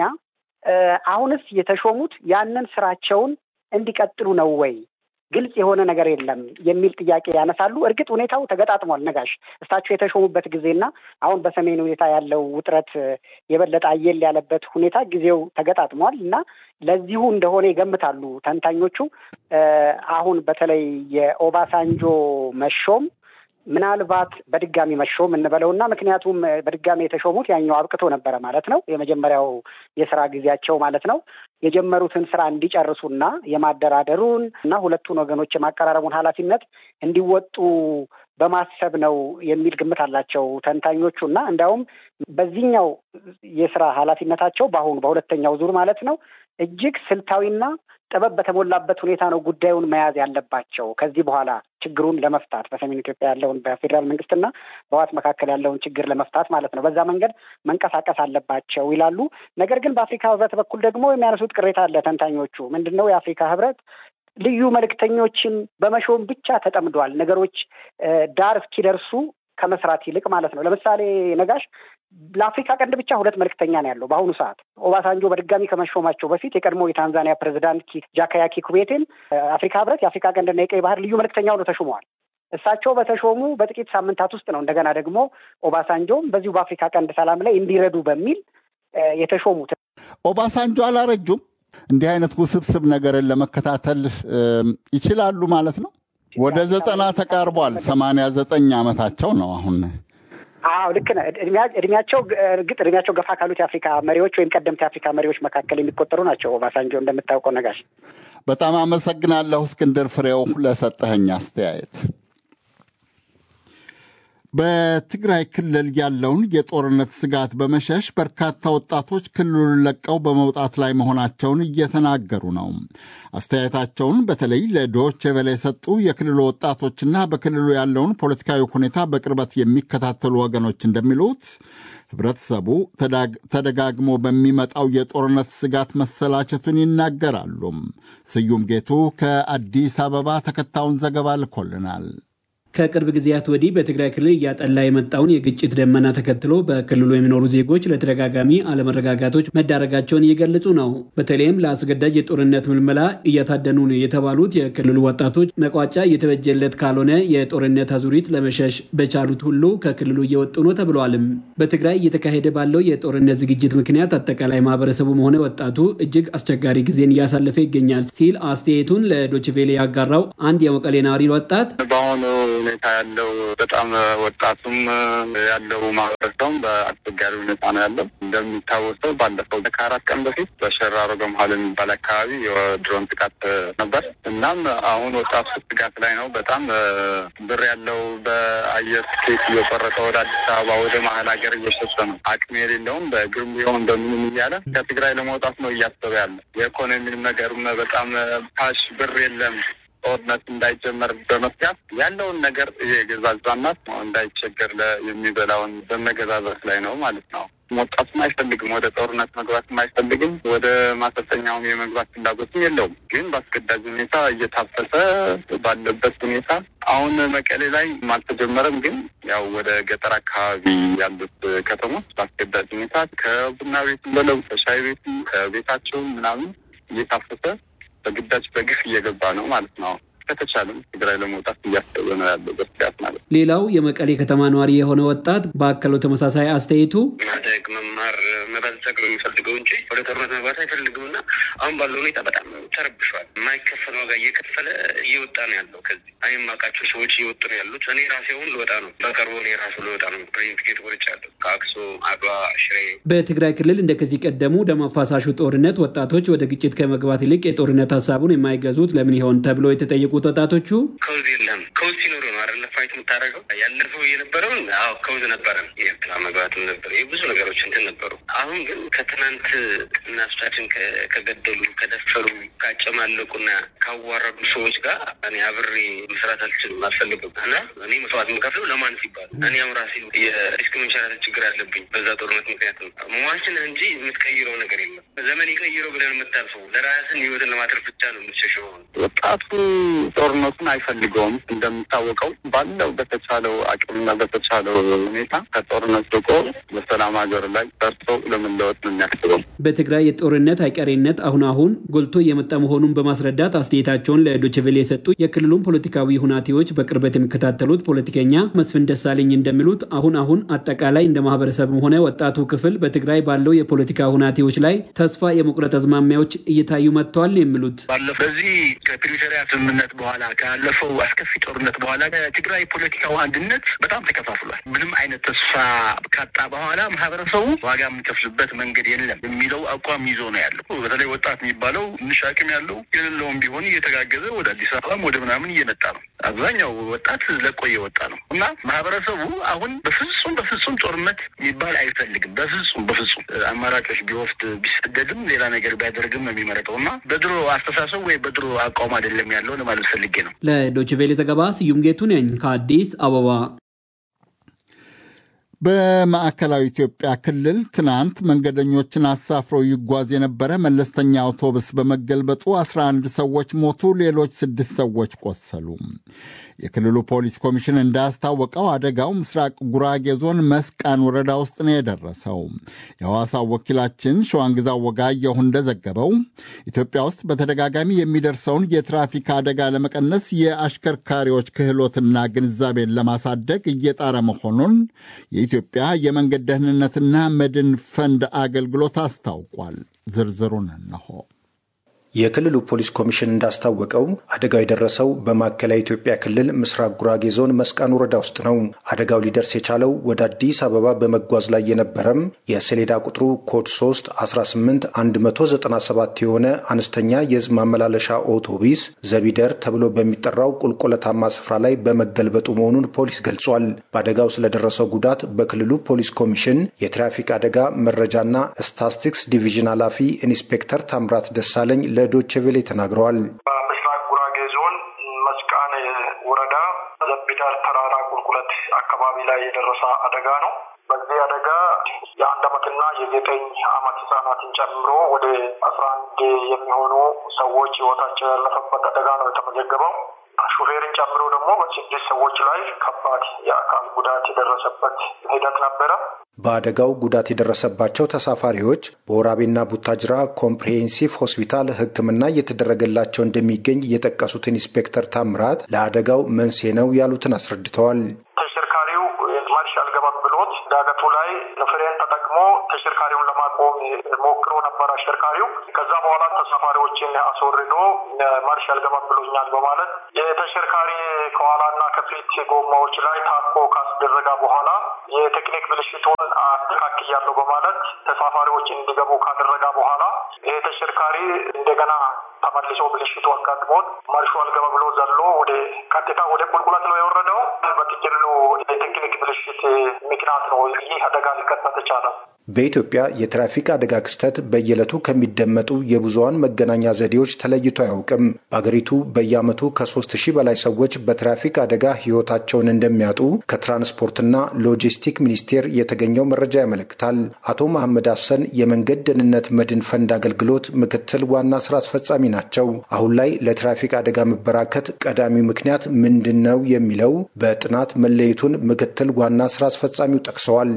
አሁንስ የተሾሙት ያንን ስራቸውን እንዲቀጥሉ ነው ወይ? ግልጽ የሆነ ነገር የለም የሚል ጥያቄ ያነሳሉ። እርግጥ ሁኔታው ተገጣጥሟል። ነጋሽ እሳቸው የተሾሙበት ጊዜና አሁን በሰሜን ሁኔታ ያለው ውጥረት የበለጠ አየል ያለበት ሁኔታ ጊዜው ተገጣጥሟል እና ለዚሁ እንደሆነ ይገምታሉ ተንታኞቹ። አሁን በተለይ የኦባሳንጆ መሾም ምናልባት በድጋሚ መሾም እንበለውና ምክንያቱም በድጋሚ የተሾሙት ያኛው አብቅቶ ነበረ ማለት ነው። የመጀመሪያው የስራ ጊዜያቸው ማለት ነው። የጀመሩትን ስራ እንዲጨርሱና የማደራደሩን እና ሁለቱን ወገኖች የማቀራረቡን ኃላፊነት እንዲወጡ በማሰብ ነው የሚል ግምት አላቸው ተንታኞቹ እና እንዲያውም በዚህኛው የስራ ኃላፊነታቸው በአሁኑ በሁለተኛው ዙር ማለት ነው እጅግ ስልታዊና ጥበብ በተሞላበት ሁኔታ ነው ጉዳዩን መያዝ ያለባቸው ከዚህ በኋላ ችግሩን ለመፍታት በሰሜን ኢትዮጵያ ያለውን በፌዴራል መንግስትና በህወሓት መካከል ያለውን ችግር ለመፍታት ማለት ነው። በዛ መንገድ መንቀሳቀስ አለባቸው ይላሉ። ነገር ግን በአፍሪካ ህብረት በኩል ደግሞ የሚያነሱት ቅሬታ አለ ተንታኞቹ ምንድን ነው የአፍሪካ ህብረት ልዩ መልእክተኞችን በመሾም ብቻ ተጠምዷል። ነገሮች ዳር እስኪደርሱ ከመስራት ይልቅ ማለት ነው። ለምሳሌ ነጋሽ ለአፍሪካ ቀንድ ብቻ ሁለት መልእክተኛ ነው ያለው በአሁኑ ሰዓት። ኦባሳንጆ በድጋሚ ከመሾማቸው በፊት የቀድሞ የታንዛኒያ ፕሬዚዳንት ጃካያ ኪኩዌቴን አፍሪካ ህብረት የአፍሪካ ቀንድና የቀይ ባህር ልዩ መልእክተኛ ሆነው ተሹመዋል። እሳቸው በተሾሙ በጥቂት ሳምንታት ውስጥ ነው እንደገና ደግሞ ኦባሳንጆም በዚሁ በአፍሪካ ቀንድ ሰላም ላይ እንዲረዱ በሚል የተሾሙት። ኦባሳንጆ አላረጁም። እንዲህ አይነት ውስብስብ ነገርን ለመከታተል ይችላሉ ማለት ነው። ወደ ዘጠና ተቃርቧል። ሰማንያ ዘጠኝ ዓመታቸው ነው አሁን። አዎ ልክ ነህ። እድሜያቸው እርግጥ እድሜያቸው ገፋ ካሉት የአፍሪካ መሪዎች ወይም ቀደምት የአፍሪካ መሪዎች መካከል የሚቆጠሩ ናቸው። ኦባሳንጆ እንደምታውቀው ነጋሽ። በጣም አመሰግናለሁ እስክንድር ፍሬው ለሰጠኸኝ አስተያየት። በትግራይ ክልል ያለውን የጦርነት ስጋት በመሸሽ በርካታ ወጣቶች ክልሉን ለቀው በመውጣት ላይ መሆናቸውን እየተናገሩ ነው። አስተያየታቸውን በተለይ ለዶቼ ቬለ የሰጡ የክልሉ ወጣቶችና በክልሉ ያለውን ፖለቲካዊ ሁኔታ በቅርበት የሚከታተሉ ወገኖች እንደሚሉት ህብረተሰቡ ተደጋግሞ በሚመጣው የጦርነት ስጋት መሰላቸቱን ይናገራሉ። ስዩም ጌቱ ከአዲስ አበባ ተከታዩን ዘገባ ልኮልናል። ከቅርብ ጊዜያት ወዲህ በትግራይ ክልል እያጠላ የመጣውን የግጭት ደመና ተከትሎ በክልሉ የሚኖሩ ዜጎች ለተደጋጋሚ አለመረጋጋቶች መዳረጋቸውን እየገለጹ ነው። በተለይም ለአስገዳጅ የጦርነት ምልመላ እየታደኑ ነው የተባሉት የክልሉ ወጣቶች መቋጫ እየተበጀለት ካልሆነ የጦርነት አዙሪት ለመሸሽ በቻሉት ሁሉ ከክልሉ እየወጡ ነው ተብለዋልም። በትግራይ እየተካሄደ ባለው የጦርነት ዝግጅት ምክንያት አጠቃላይ ማህበረሰቡም ሆነ ወጣቱ እጅግ አስቸጋሪ ጊዜን እያሳለፈ ይገኛል ሲል አስተያየቱን ለዶችቬሌ ያጋራው አንድ የመቀሌ ነዋሪ ወጣት በአሁኑ ሁኔታ ያለው በጣም ወጣቱም ያለው ማህበረሰቡም በአስቸጋሪ ሁኔታ ነው ያለው። እንደሚታወሰው ባለፈው ከአራት ቀን በፊት በሸራሮ ገምሃል የሚባል አካባቢ የድሮን ጥቃት ነበር። እናም አሁን ወጣቱ ስጋት ላይ ነው። በጣም ብር ያለው በአየር ትኬት እየቆረጠ ወደ አዲስ አበባ ወደ መሀል ሀገር እየሸሸ ነው። አቅም የሌለውም በእግርም ቢሆን በምንም እያለ ከትግራይ ለመውጣት ነው እያሰበ ያለ። የኢኮኖሚም ነገርም በጣም ካሽ ብር የለም ጦርነት እንዳይጀመር በመስጋት ያለውን ነገር የገዛዛና እንዳይቸገር የሚበላውን በመገዛዛት ላይ ነው ማለት ነው። ወጣቱም አይፈልግም፣ ወደ ጦርነት መግባትም አይፈልግም፣ ወደ ማሰልጠኛውም የመግባት ፍላጎትም የለውም። ግን በአስገዳጅ ሁኔታ እየታፈሰ ባለበት ሁኔታ አሁን መቀሌ ላይ አልተጀመረም። ግን ያው ወደ ገጠር አካባቢ ያሉት ከተሞች በአስገዳጅ ሁኔታ ከቡና ቤትም በለው ከሻይ ቤትም ከቤታቸው ምናምን እየታፈሰ በግዳጅ በግፍ እየገባ ነው ማለት ነው። ከተቻለም ትግራይ ለመውጣት እያሰበ ነው ያለው በስጋት ማለት ነው። ሌላው የመቀሌ ከተማ ነዋሪ የሆነ ወጣት ባከለው ተመሳሳይ አስተያየቱ ማደግ፣ መማር፣ መበልጸግ ነው የሚፈልገው እንጂ ወደ ጦርነት መግባት አይፈልግም እና አሁን ባለው ሁኔታ በጣም ተረብሿል። የማይከፈል ዋጋ እየከፈለ እየወጣ ነው ያለው። ከዚህ የማውቃቸው ሰዎች እየወጡ ነው ያሉት። እኔ ራሴ አሁን ልወጣ ነው፣ በቅርቡ እኔ ራሱ ልወጣ ነው። ፕሬን ቲኬት ቆርጫለሁ ከአክሱም፣ አድዋ፣ ሽሬ። በትግራይ ክልል እንደ ከዚህ ቀደሙ ደም አፋሳሹ ጦርነት ወጣቶች ወደ ግጭት ከመግባት ይልቅ የጦርነት ሀሳቡን የማይገዙት ለምን ይሆን ተብሎ የተጠየቁት ወጣቶቹ ከውዝ የለም ከውዝ ሲኖሩ ነው አይደለ ፋይት የምታደርገው። ያለፈው የነበረውን አዎ ከውዝ ነበረን የኤርትራ መግባትም ነበር የብዙ ነገሮች እንትን ነበሩ። አሁን ግን ከትናንት እናቶቻችን ከገደሉ ከደፈሩ ካጨማለቁና ካዋረዱ ሰዎች ጋር እኔ አብሬ መስራት አልችልም፣ አልፈልግም እና እኔ መስዋዕት የምከፍለው ለማን ሲባል እኔ አሁን ራሴ የሪስክ መንሸራተት ችግር አለብኝ በዛ ጦርነት ምክንያት ነው። ሟችን እንጂ የምትቀይረው ነገር የለም። ዘመን የቀይረው ብለን የምታልፈው ለራስን ህይወትን ለማትረፍ ብቻ ነው የምትሸሸው። ወጣቱ ጦርነቱን አይፈልገውም። እንደሚታወቀው ባለው በተቻለው አቅምና በተቻለው ሁኔታ ከጦርነት ርቆ በሰላም ሀገር ላይ ደርሶ ለመለወጥ ነው የሚያስበው። በትግራይ የጦርነት አይቀሬነት አሁን አሁን ጎልቶ እየመጣ መሆኑን በማስረዳት አስተያየታቸውን ለዶችቬሌ የሰጡ የክልሉን ፖለቲካዊ ሁናቴዎች በቅርበት የሚከታተሉት ፖለቲከኛ መስፍን ደሳለኝ እንደሚሉት አሁን አሁን አጠቃላይ እንደ ማህበረሰብም ሆነ ወጣቱ ክፍል በትግራይ ባለው የፖለቲካ ሁናቴዎች ላይ ተስፋ የመቁረጥ አዝማሚያዎች እየታዩ መጥተዋል የሚሉት ባለፈው በዚህ ከፕሪቶሪያ ስምምነት በኋላ ካለፈው አስከፊ ጦርነት በኋላ ትግራይ አጠቃላይ ፖለቲካው አንድነት በጣም ተከፋፍሏል። ምንም አይነት ተስፋ ካጣ በኋላ ማህበረሰቡ ዋጋ የምንከፍልበት መንገድ የለም የሚለው አቋም ይዞ ነው ያለው። በተለይ ወጣት የሚባለው ትንሽ አቅም ያለው የሌለውም ቢሆን እየተጋገዘ ወደ አዲስ አበባም ወደ ምናምን እየመጣ ነው። አብዛኛው ወጣት ለቆ እየወጣ ነው እና ማህበረሰቡ አሁን በፍጹም በፍጹም ጦርነት የሚባል አይፈልግም። በፍጹም በፍጹም አማራጮች ቢወስድ ቢሰደድም ሌላ ነገር ቢያደርግም ነው የሚመረጠው እና በድሮ አስተሳሰብ ወይ በድሮ አቋም አይደለም ያለው ለማለት ፈልጌ ነው። ለዶችቬሌ ዘገባ ስዩም ጌቱ ነኝ ከአዲስ አበባ። በማዕከላዊ ኢትዮጵያ ክልል ትናንት መንገደኞችን አሳፍሮ ይጓዝ የነበረ መለስተኛ አውቶቡስ በመገልበጡ 11 ሰዎች ሞቱ፣ ሌሎች ስድስት ሰዎች ቆሰሉ። የክልሉ ፖሊስ ኮሚሽን እንዳስታወቀው አደጋው ምስራቅ ጉራጌ ዞን መስቃን ወረዳ ውስጥ ነው የደረሰው። የሐዋሳው ወኪላችን ሸዋንግዛው ወጋየሁ እንደዘገበው ኢትዮጵያ ውስጥ በተደጋጋሚ የሚደርሰውን የትራፊክ አደጋ ለመቀነስ የአሽከርካሪዎች ክህሎትና ግንዛቤን ለማሳደግ እየጣረ መሆኑን የኢትዮጵያ የመንገድ ደህንነትና መድን ፈንድ አገልግሎት አስታውቋል። ዝርዝሩን እነሆ። የክልሉ ፖሊስ ኮሚሽን እንዳስታወቀው አደጋው የደረሰው በማዕከላዊ ኢትዮጵያ ክልል ምስራቅ ጉራጌ ዞን መስቃን ወረዳ ውስጥ ነው። አደጋው ሊደርስ የቻለው ወደ አዲስ አበባ በመጓዝ ላይ የነበረም የሰሌዳ ቁጥሩ ኮድ 3 18 197 የሆነ አነስተኛ የሕዝብ ማመላለሻ አውቶቡስ ዘቢደር ተብሎ በሚጠራው ቁልቁለታማ ስፍራ ላይ በመገልበጡ መሆኑን ፖሊስ ገልጿል። በአደጋው ስለደረሰው ጉዳት በክልሉ ፖሊስ ኮሚሽን የትራፊክ አደጋ መረጃና ስታስቲክስ ዲቪዥን ኃላፊ ኢንስፔክተር ታምራት ደሳለኝ ለዶቼ ቬሌ ተናግረዋል። በምስራቅ ጉራጌ ዞን መስቃን ወረዳ ዘቢዳር ተራራ ቁልቁለት አካባቢ ላይ የደረሰ አደጋ ነው። በዚህ አደጋ የአንድ ዓመትና የዘጠኝ ዓመት ህጻናትን ጨምሮ ወደ አስራ አንድ የሚሆኑ ሰዎች ህይወታቸው ያለፈበት አደጋ ነው የተመዘገበው። ሹፌርን ጨምሮ ደግሞ በስድስት ሰዎች ላይ ከባድ የአካል ጉዳት የደረሰበት ሂደት ነበረ። በአደጋው ጉዳት የደረሰባቸው ተሳፋሪዎች በወራቤና ቡታጅራ ኮምፕሬሄንሲቭ ሆስፒታል ሕክምና እየተደረገላቸው እንደሚገኝ የጠቀሱት ኢንስፔክተር ታምራት ለአደጋው መንስኤ ነው ያሉትን አስረድተዋል። ተሽከርካሪው ማርሽ አልገባም ብሎት ዳገቱ ላይ ፍሬን ተጠቅሞ ተሽከርካሪውን ለማቆም ሞክሮ ነበር አሽከርካሪው። ከዛ በኋላ ተሳፋሪዎችን አስወርዶ ማርሽ አልገባም ብሎኛል በማለት የተሽከርካሪ ከኋላና ከፊት ጎማዎች ላይ ታኮ ካስደረጋ በኋላ የቴክኒክ ብልሽቱን አስተካክያለሁ በማለት ተሳፋሪዎችን እንዲገቡ ካደረጋ በኋላ ይህ ተሽከርካሪ እንደገና ተመልሶ ብልሽቱ አጋጥሞት ማርሹ አልገባ ብሎ ዘሎ ወደ ቀጥታ ወደ ቁልቁለት ነው የወረደው። በጥቅሉ የቴክኒክ ብልሽት ምክንያት ነው ይህ አደጋ ሊከሰት የቻለው። በኢትዮጵያ የትራፊክ አደጋ ክስተት በየዕለቱ ከሚደመጡ የብዙሃን መገናኛ ዘዴዎች ተለይቶ አያውቅም። በአገሪቱ በየዓመቱ ከሶስት ሺህ በላይ ሰዎች በትራፊክ አደጋ ሕይወታቸውን እንደሚያጡ ከትራንስፖርትና ሎጂስቲክ ሚኒስቴር የተገኘው መረጃ ያመለክታል። አቶ መሐመድ ሀሰን የመንገድ ደህንነት መድን ፈንድ አገልግሎት ምክትል ዋና ስራ አስፈጻሚ ናቸው። አሁን ላይ ለትራፊክ አደጋ መበራከት ቀዳሚው ምክንያት ምንድን ነው የሚለው በጥናት መለየቱን ምክትል ዋና ስራ አስፈጻሚው ጠቅሰዋል።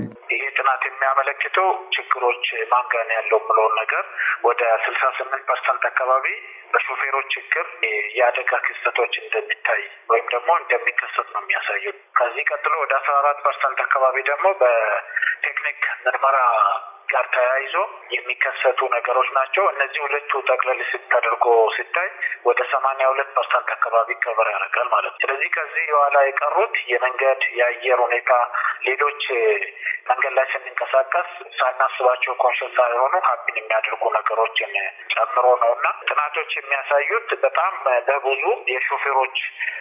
የሚያመለክተው ችግሮች ማንጋን ያለው ብለውን ነገር ወደ ስልሳ ስምንት ፐርሰንት አካባቢ በሾፌሮች ችግር የአደጋ ክስተቶች እንደሚታይ ወይም ደግሞ እንደሚከሰት ነው የሚያሳየው። ከዚህ ቀጥሎ ወደ አስራ አራት ፐርሰንት አካባቢ ደግሞ በቴክኒክ ምርመራ ጋር ተያይዞ የሚከሰቱ ነገሮች ናቸው። እነዚህ ሁለቱ ጠቅለል ተደርጎ ሲታይ ወደ ሰማንያ ሁለት ፐርሰንት አካባቢ ከበር ያደርጋል ማለት ነው። ስለዚህ ከዚህ በኋላ የቀሩት የመንገድ የአየር ሁኔታ፣ ሌሎች መንገድ ላይ ስንንቀሳቀስ ሳናስባቸው ኮንሽስ ሳይሆኑ ሀቢን የሚያደርጉ ነገሮችን ጨምሮ ነው እና ጥናቶች የሚያሳዩት በጣም በብዙ የሾፌሮች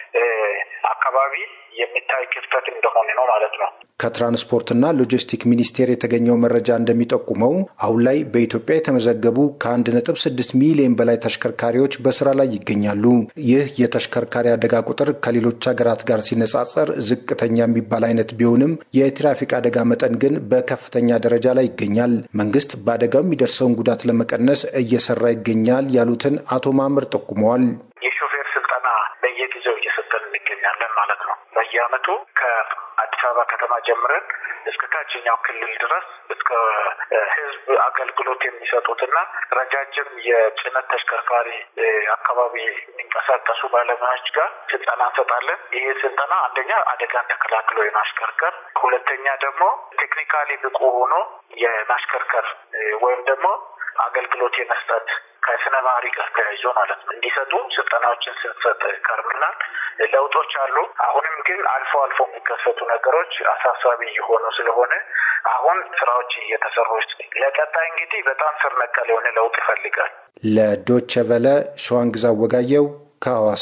አካባቢ የሚታይ ክፍተት እንደሆነ ነው ማለት ነው። ከትራንስፖርትና ሎጂስቲክ ሚኒስቴር የተገኘው መረጃ እንደሚጠቁመው አሁን ላይ በኢትዮጵያ የተመዘገቡ ከአንድ ነጥብ ስድስት ሚሊዮን በላይ ተሽከርካሪዎች በስራ ላይ ይገኛሉ። ይህ የተሽከርካሪ አደጋ ቁጥር ከሌሎች ሀገራት ጋር ሲነጻጸር ዝቅተኛ የሚባል አይነት ቢሆንም የትራፊክ አደጋ መጠን ግን በከፍተኛ ደረጃ ላይ ይገኛል። መንግስት በአደጋው የሚደርሰውን ጉዳት ለመቀነስ እየሰራ ይገኛል ያሉትን አቶ ማምር ጠቁመዋል። የሾፌር ስልጠና በየጊዜው እየሰጠን እንገኛለን ማለት ነው። በየአመቱ ከአዲስ አበባ ከተማ ጀምረን እስከ ታችኛው ክልል ድረስ እስከ ህዝብ አገልግሎት የሚሰጡትና ረጃጅም የጭነት ተሽከርካሪ አካባቢ የሚንቀሳቀሱ ባለሙያዎች ጋር ስልጠና እንሰጣለን። ይህ ስልጠና አንደኛ አደጋን ተከላክሎ የማሽከርከር፣ ሁለተኛ ደግሞ ቴክኒካሊ ብቁ ሆኖ የማሽከርከር ወይም ደግሞ አገልግሎት የመስጠት ከስነ ባህሪ ጋር ተያይዞ ማለት ነው እንዲሰጡ ስልጠናዎችን ስንሰጥ ከርምናል። ለውጦች አሉ። አሁንም ግን አልፎ አልፎ የሚከሰቱ ነገሮች አሳሳቢ እየሆኑ ስለሆነ አሁን ስራዎች እየተሰሩ ለቀጣይ እንግዲህ በጣም ስር ነቀል የሆነ ለውጥ ይፈልጋል። ለዶቸ ቨለ ሸዋንግዛ ወጋየው ከሐዋሳ።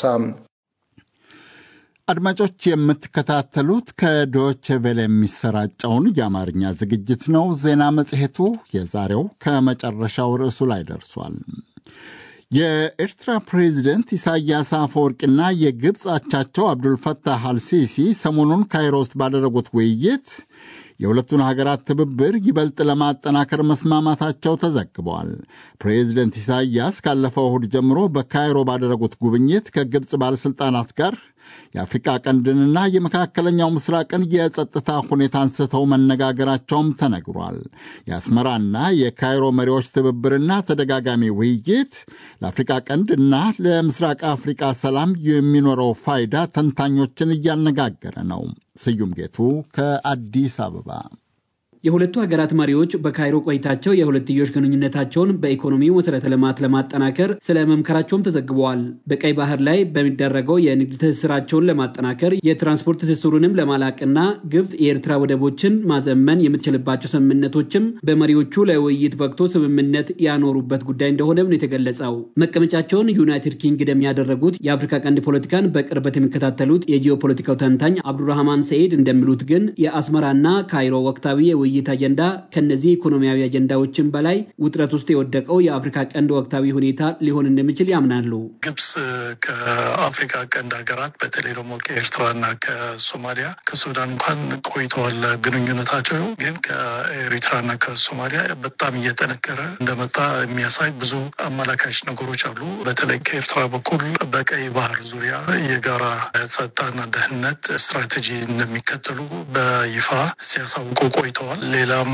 አድማጮች የምትከታተሉት ከዶቼ ቬለ የሚሰራጨውን የአማርኛ ዝግጅት ነው። ዜና መጽሔቱ የዛሬው ከመጨረሻው ርዕሱ ላይ ደርሷል። የኤርትራ ፕሬዚደንት ኢሳያስ አፈወርቂና የግብፅ አቻቸው አብዱልፈታህ አልሲሲ ሰሞኑን ካይሮ ውስጥ ባደረጉት ውይይት የሁለቱን ሀገራት ትብብር ይበልጥ ለማጠናከር መስማማታቸው ተዘግበዋል። ፕሬዚደንት ኢሳያስ ካለፈው እሁድ ጀምሮ በካይሮ ባደረጉት ጉብኝት ከግብፅ ባለሥልጣናት ጋር የአፍሪቃ ቀንድንና የመካከለኛው ምስራቅን የጸጥታ ሁኔታ አንስተው መነጋገራቸውም ተነግሯል። የአስመራና የካይሮ መሪዎች ትብብርና ተደጋጋሚ ውይይት ለአፍሪቃ ቀንድ እና ለምስራቅ አፍሪቃ ሰላም የሚኖረው ፋይዳ ተንታኞችን እያነጋገረ ነው። ስዩም ጌቱ ከአዲስ አበባ። የሁለቱ ሀገራት መሪዎች በካይሮ ቆይታቸው የሁለትዮሽ ግንኙነታቸውን በኢኮኖሚው መሰረተ ልማት ለማጠናከር ስለ መምከራቸውም ተዘግበዋል። በቀይ ባህር ላይ በሚደረገው የንግድ ትስስራቸውን ለማጠናከር የትራንስፖርት ትስስሩንም ለማላቅና ግብፅ የኤርትራ ወደቦችን ማዘመን የምትችልባቸው ስምምነቶችም በመሪዎቹ ለውይይት በቅቶ ስምምነት ያኖሩበት ጉዳይ እንደሆነም ነው የተገለጸው። መቀመጫቸውን ዩናይትድ ኪንግደም ያደረጉት የአፍሪካ ቀንድ ፖለቲካን በቅርበት የሚከታተሉት የጂኦፖለቲካው ተንታኝ አብዱራህማን ሰኢድ እንደሚሉት ግን የአስመራና ካይሮ ወቅታዊ የውይይት አጀንዳ ከነዚህ ኢኮኖሚያዊ አጀንዳዎችን በላይ ውጥረት ውስጥ የወደቀው የአፍሪካ ቀንድ ወቅታዊ ሁኔታ ሊሆን እንደሚችል ያምናሉ። ግብፅ ከአፍሪካ ቀንድ ሀገራት በተለይ ደግሞ ከኤርትራና ከሶማሊያ ከሱዳን እንኳን ቆይተዋል ግንኙነታቸው። ግን ከኤሪትራና ከሶማሊያ በጣም እየጠነከረ እንደመጣ የሚያሳይ ብዙ አመላካች ነገሮች አሉ። በተለይ ከኤርትራ በኩል በቀይ ባህር ዙሪያ የጋራ ጸጥታና ደህንነት ስትራቴጂ እንደሚከተሉ በይፋ ሲያሳውቁ ቆይተዋል። ሌላም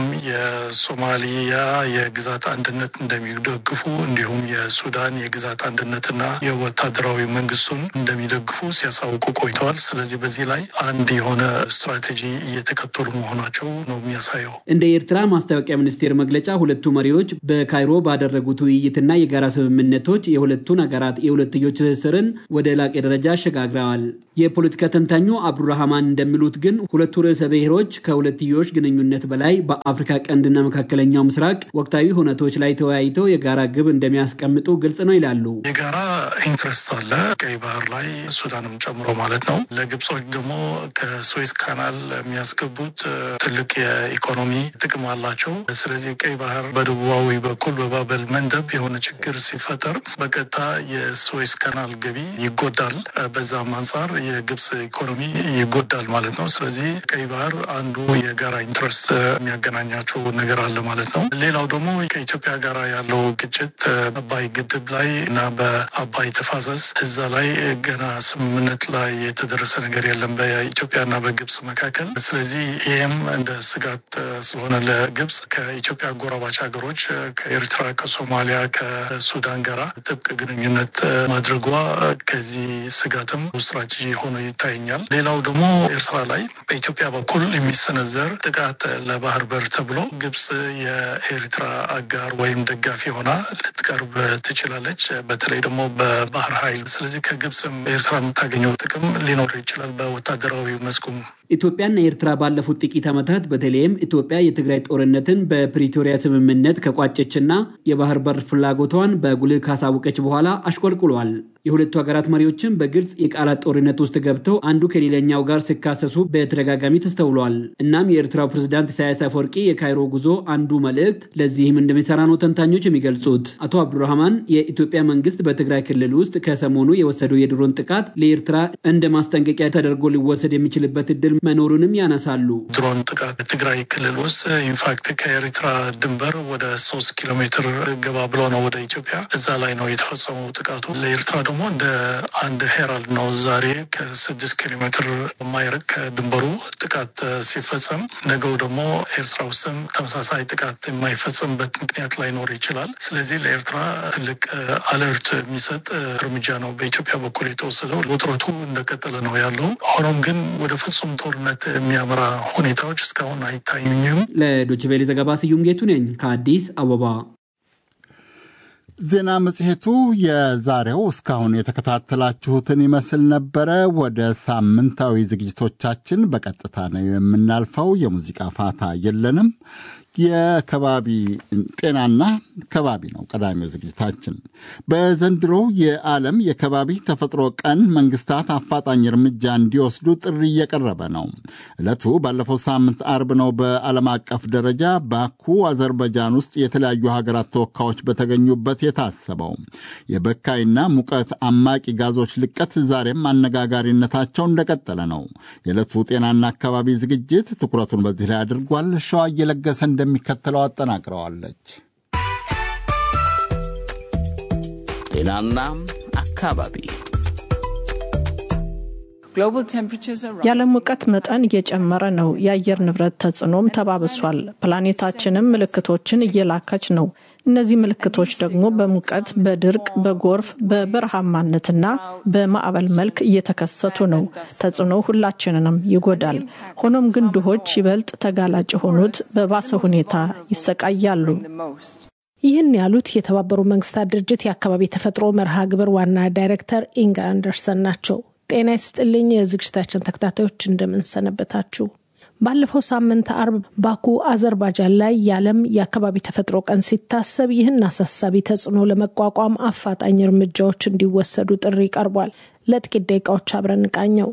የሶማሊያ የግዛት አንድነት እንደሚደግፉ እንዲሁም የሱዳን የግዛት አንድነትና የወታደራዊ መንግስቱን እንደሚደግፉ ሲያሳውቁ ቆይተዋል። ስለዚህ በዚህ ላይ አንድ የሆነ ስትራቴጂ እየተከተሉ መሆናቸው ነው የሚያሳየው። እንደ ኤርትራ ማስታወቂያ ሚኒስቴር መግለጫ ሁለቱ መሪዎች በካይሮ ባደረጉት ውይይትና የጋራ ስምምነቶች የሁለቱን ሀገራት የሁለትዮሽ ትስስርን ወደ ላቄ ደረጃ አሸጋግረዋል። የፖለቲካ ተንታኙ አብዱራህማን እንደሚሉት ግን ሁለቱ ርዕሰ ብሔሮች ከሁለትዮሽ ግንኙነት በላይ በአፍሪካ ቀንድና መካከለኛው ምስራቅ ወቅታዊ ሁነቶች ላይ ተወያይተው የጋራ ግብ እንደሚያስቀምጡ ግልጽ ነው ይላሉ። የጋራ ኢንትረስት አለ ቀይ ባህር ላይ ሱዳንም ጨምሮ ማለት ነው። ለግብጾች ደግሞ ከስዌዝ ካናል የሚያስገቡት ትልቅ የኢኮኖሚ ጥቅም አላቸው። ስለዚህ ቀይ ባህር በደቡባዊ በኩል በባበል መንደብ የሆነ ችግር ሲፈጠር በቀጥታ የስዌዝ ካናል ገቢ ይጎዳል። በዛም አንጻር የግብጽ ኢኮኖሚ ይጎዳል ማለት ነው። ስለዚህ ቀይ ባህር አንዱ የጋራ ኢንትረስት የሚያገናኛቸው ነገር አለ ማለት ነው። ሌላው ደግሞ ከኢትዮጵያ ጋር ያለው ግጭት አባይ ግድብ ላይ እና በአባይ ተፋሰስ እዛ ላይ ገና ስምምነት ላይ የተደረሰ ነገር የለም በኢትዮጵያና በግብጽ መካከል። ስለዚህ ይህም እንደ ስጋት ስለሆነ ለግብጽ ከኢትዮጵያ ጎረባች ሀገሮች ከኤርትራ፣ ከሶማሊያ፣ ከሱዳን ጋራ ጥብቅ ግንኙነት ማድረጓ ከዚህ ስጋትም ስትራቴጂ ሆኖ ይታየኛል። ሌላው ደግሞ ኤርትራ ላይ በኢትዮጵያ በኩል የሚሰነዘር ጥቃት ለባህር በር ተብሎ ግብጽ የኤርትራ አጋር ወይም ደጋፊ ሆና ልትቀርብ ትችላለች፣ በተለይ ደግሞ በባህር ኃይል። ስለዚህ ከግብጽም ኤርትራ የምታገኘው ጥቅም ሊኖር ይችላል በወታደራዊ መስኩም። ኢትዮጵያና ኤርትራ ባለፉት ጥቂት ዓመታት በተለይም ኢትዮጵያ የትግራይ ጦርነትን በፕሪቶሪያ ስምምነት ከቋጨችና የባህር በር ፍላጎቷን በጉልህ ካሳወቀች በኋላ አሽቆልቁሏል። የሁለቱ ሀገራት መሪዎችም በግልጽ የቃላት ጦርነት ውስጥ ገብተው አንዱ ከሌላኛው ጋር ሲካሰሱ በተደጋጋሚ ተስተውሏል። እናም የኤርትራው ፕሬዝዳንት ኢሳያስ አፈወርቂ የካይሮ ጉዞ አንዱ መልእክት ለዚህም እንደሚሰራ ነው ተንታኞች የሚገልጹት። አቶ አብዱራህማን የኢትዮጵያ መንግስት በትግራይ ክልል ውስጥ ከሰሞኑ የወሰደው የድሮን ጥቃት ለኤርትራ እንደ ማስጠንቀቂያ ተደርጎ ሊወሰድ የሚችልበት እድል መኖሩንም ያነሳሉ። ድሮን ጥቃት ትግራይ ክልል ውስጥ ኢንፋክት ከኤርትራ ድንበር ወደ ሶስት ኪሎ ሜትር ገባ ብሎ ነው ወደ ኢትዮጵያ እዛ ላይ ነው የተፈጸመው ጥቃቱ። ለኤርትራ ደግሞ እንደ አንድ ሄራልድ ነው። ዛሬ ከስድስት ኪሎ ሜትር የማይርቅ ከድንበሩ ጥቃት ሲፈጸም ነገው ደግሞ ኤርትራ ውስጥም ተመሳሳይ ጥቃት የማይፈጸምበት ምክንያት ላይኖር ይችላል። ስለዚህ ለኤርትራ ትልቅ አለርት የሚሰጥ እርምጃ ነው በኢትዮጵያ በኩል የተወሰደው። ውጥረቱ እንደቀጠለ ነው ያለው። ሆኖም ግን ወደ ፍጹም ጦርነት የሚያመራ ሁኔታዎች እስካሁን አይታዩኝም። ለዶችቬሌ ዘገባ ስዩም ጌቱ ነኝ ከአዲስ አበባ። ዜና መጽሔቱ የዛሬው እስካሁን የተከታተላችሁትን ይመስል ነበረ። ወደ ሳምንታዊ ዝግጅቶቻችን በቀጥታ ነው የምናልፈው። የሙዚቃ ፋታ የለንም። የከባቢ ጤናና ከባቢ ነው ቀዳሚው ዝግጅታችን። በዘንድሮው የዓለም የከባቢ ተፈጥሮ ቀን መንግስታት አፋጣኝ እርምጃ እንዲወስዱ ጥሪ እየቀረበ ነው። ዕለቱ ባለፈው ሳምንት አርብ ነው በዓለም አቀፍ ደረጃ ባኩ አዘርባይጃን ውስጥ የተለያዩ ሀገራት ተወካዮች በተገኙበት የታሰበው። የበካይና ሙቀት አማቂ ጋዞች ልቀት ዛሬም አነጋጋሪነታቸው እንደቀጠለ ነው። የዕለቱ ጤናና አካባቢ ዝግጅት ትኩረቱን በዚህ ላይ አድርጓል። ሸዋ እየለገሰ እንደሚከተለው አጠናቅረዋለች። ጤናና አካባቢ የዓለም ሙቀት መጠን እየጨመረ ነው። የአየር ንብረት ተጽዕኖም ተባብሷል። ፕላኔታችንም ምልክቶችን እየላከች ነው። እነዚህ ምልክቶች ደግሞ በሙቀት፣ በድርቅ፣ በጎርፍ፣ በበረሃማነትና በማዕበል መልክ እየተከሰቱ ነው። ተጽዕኖ ሁላችንንም ይጎዳል። ሆኖም ግን ድሆች ይበልጥ ተጋላጭ የሆኑት በባሰ ሁኔታ ይሰቃያሉ። ይህን ያሉት የተባበሩ መንግስታት ድርጅት የአካባቢ ተፈጥሮ መርሃ ግብር ዋና ዳይሬክተር ኢንጋ አንደርሰን ናቸው። ጤና ይስጥልኝ የዝግጅታችን ተከታታዮች እንደምንሰነበታችሁ። ባለፈው ሳምንት አርብ ባኩ አዘርባጃን ላይ የዓለም የአካባቢ ተፈጥሮ ቀን ሲታሰብ ይህን አሳሳቢ ተጽዕኖ ለመቋቋም አፋጣኝ እርምጃዎች እንዲወሰዱ ጥሪ ቀርቧል። ለጥቂት ደቂቃዎች አብረን እንቃኘው።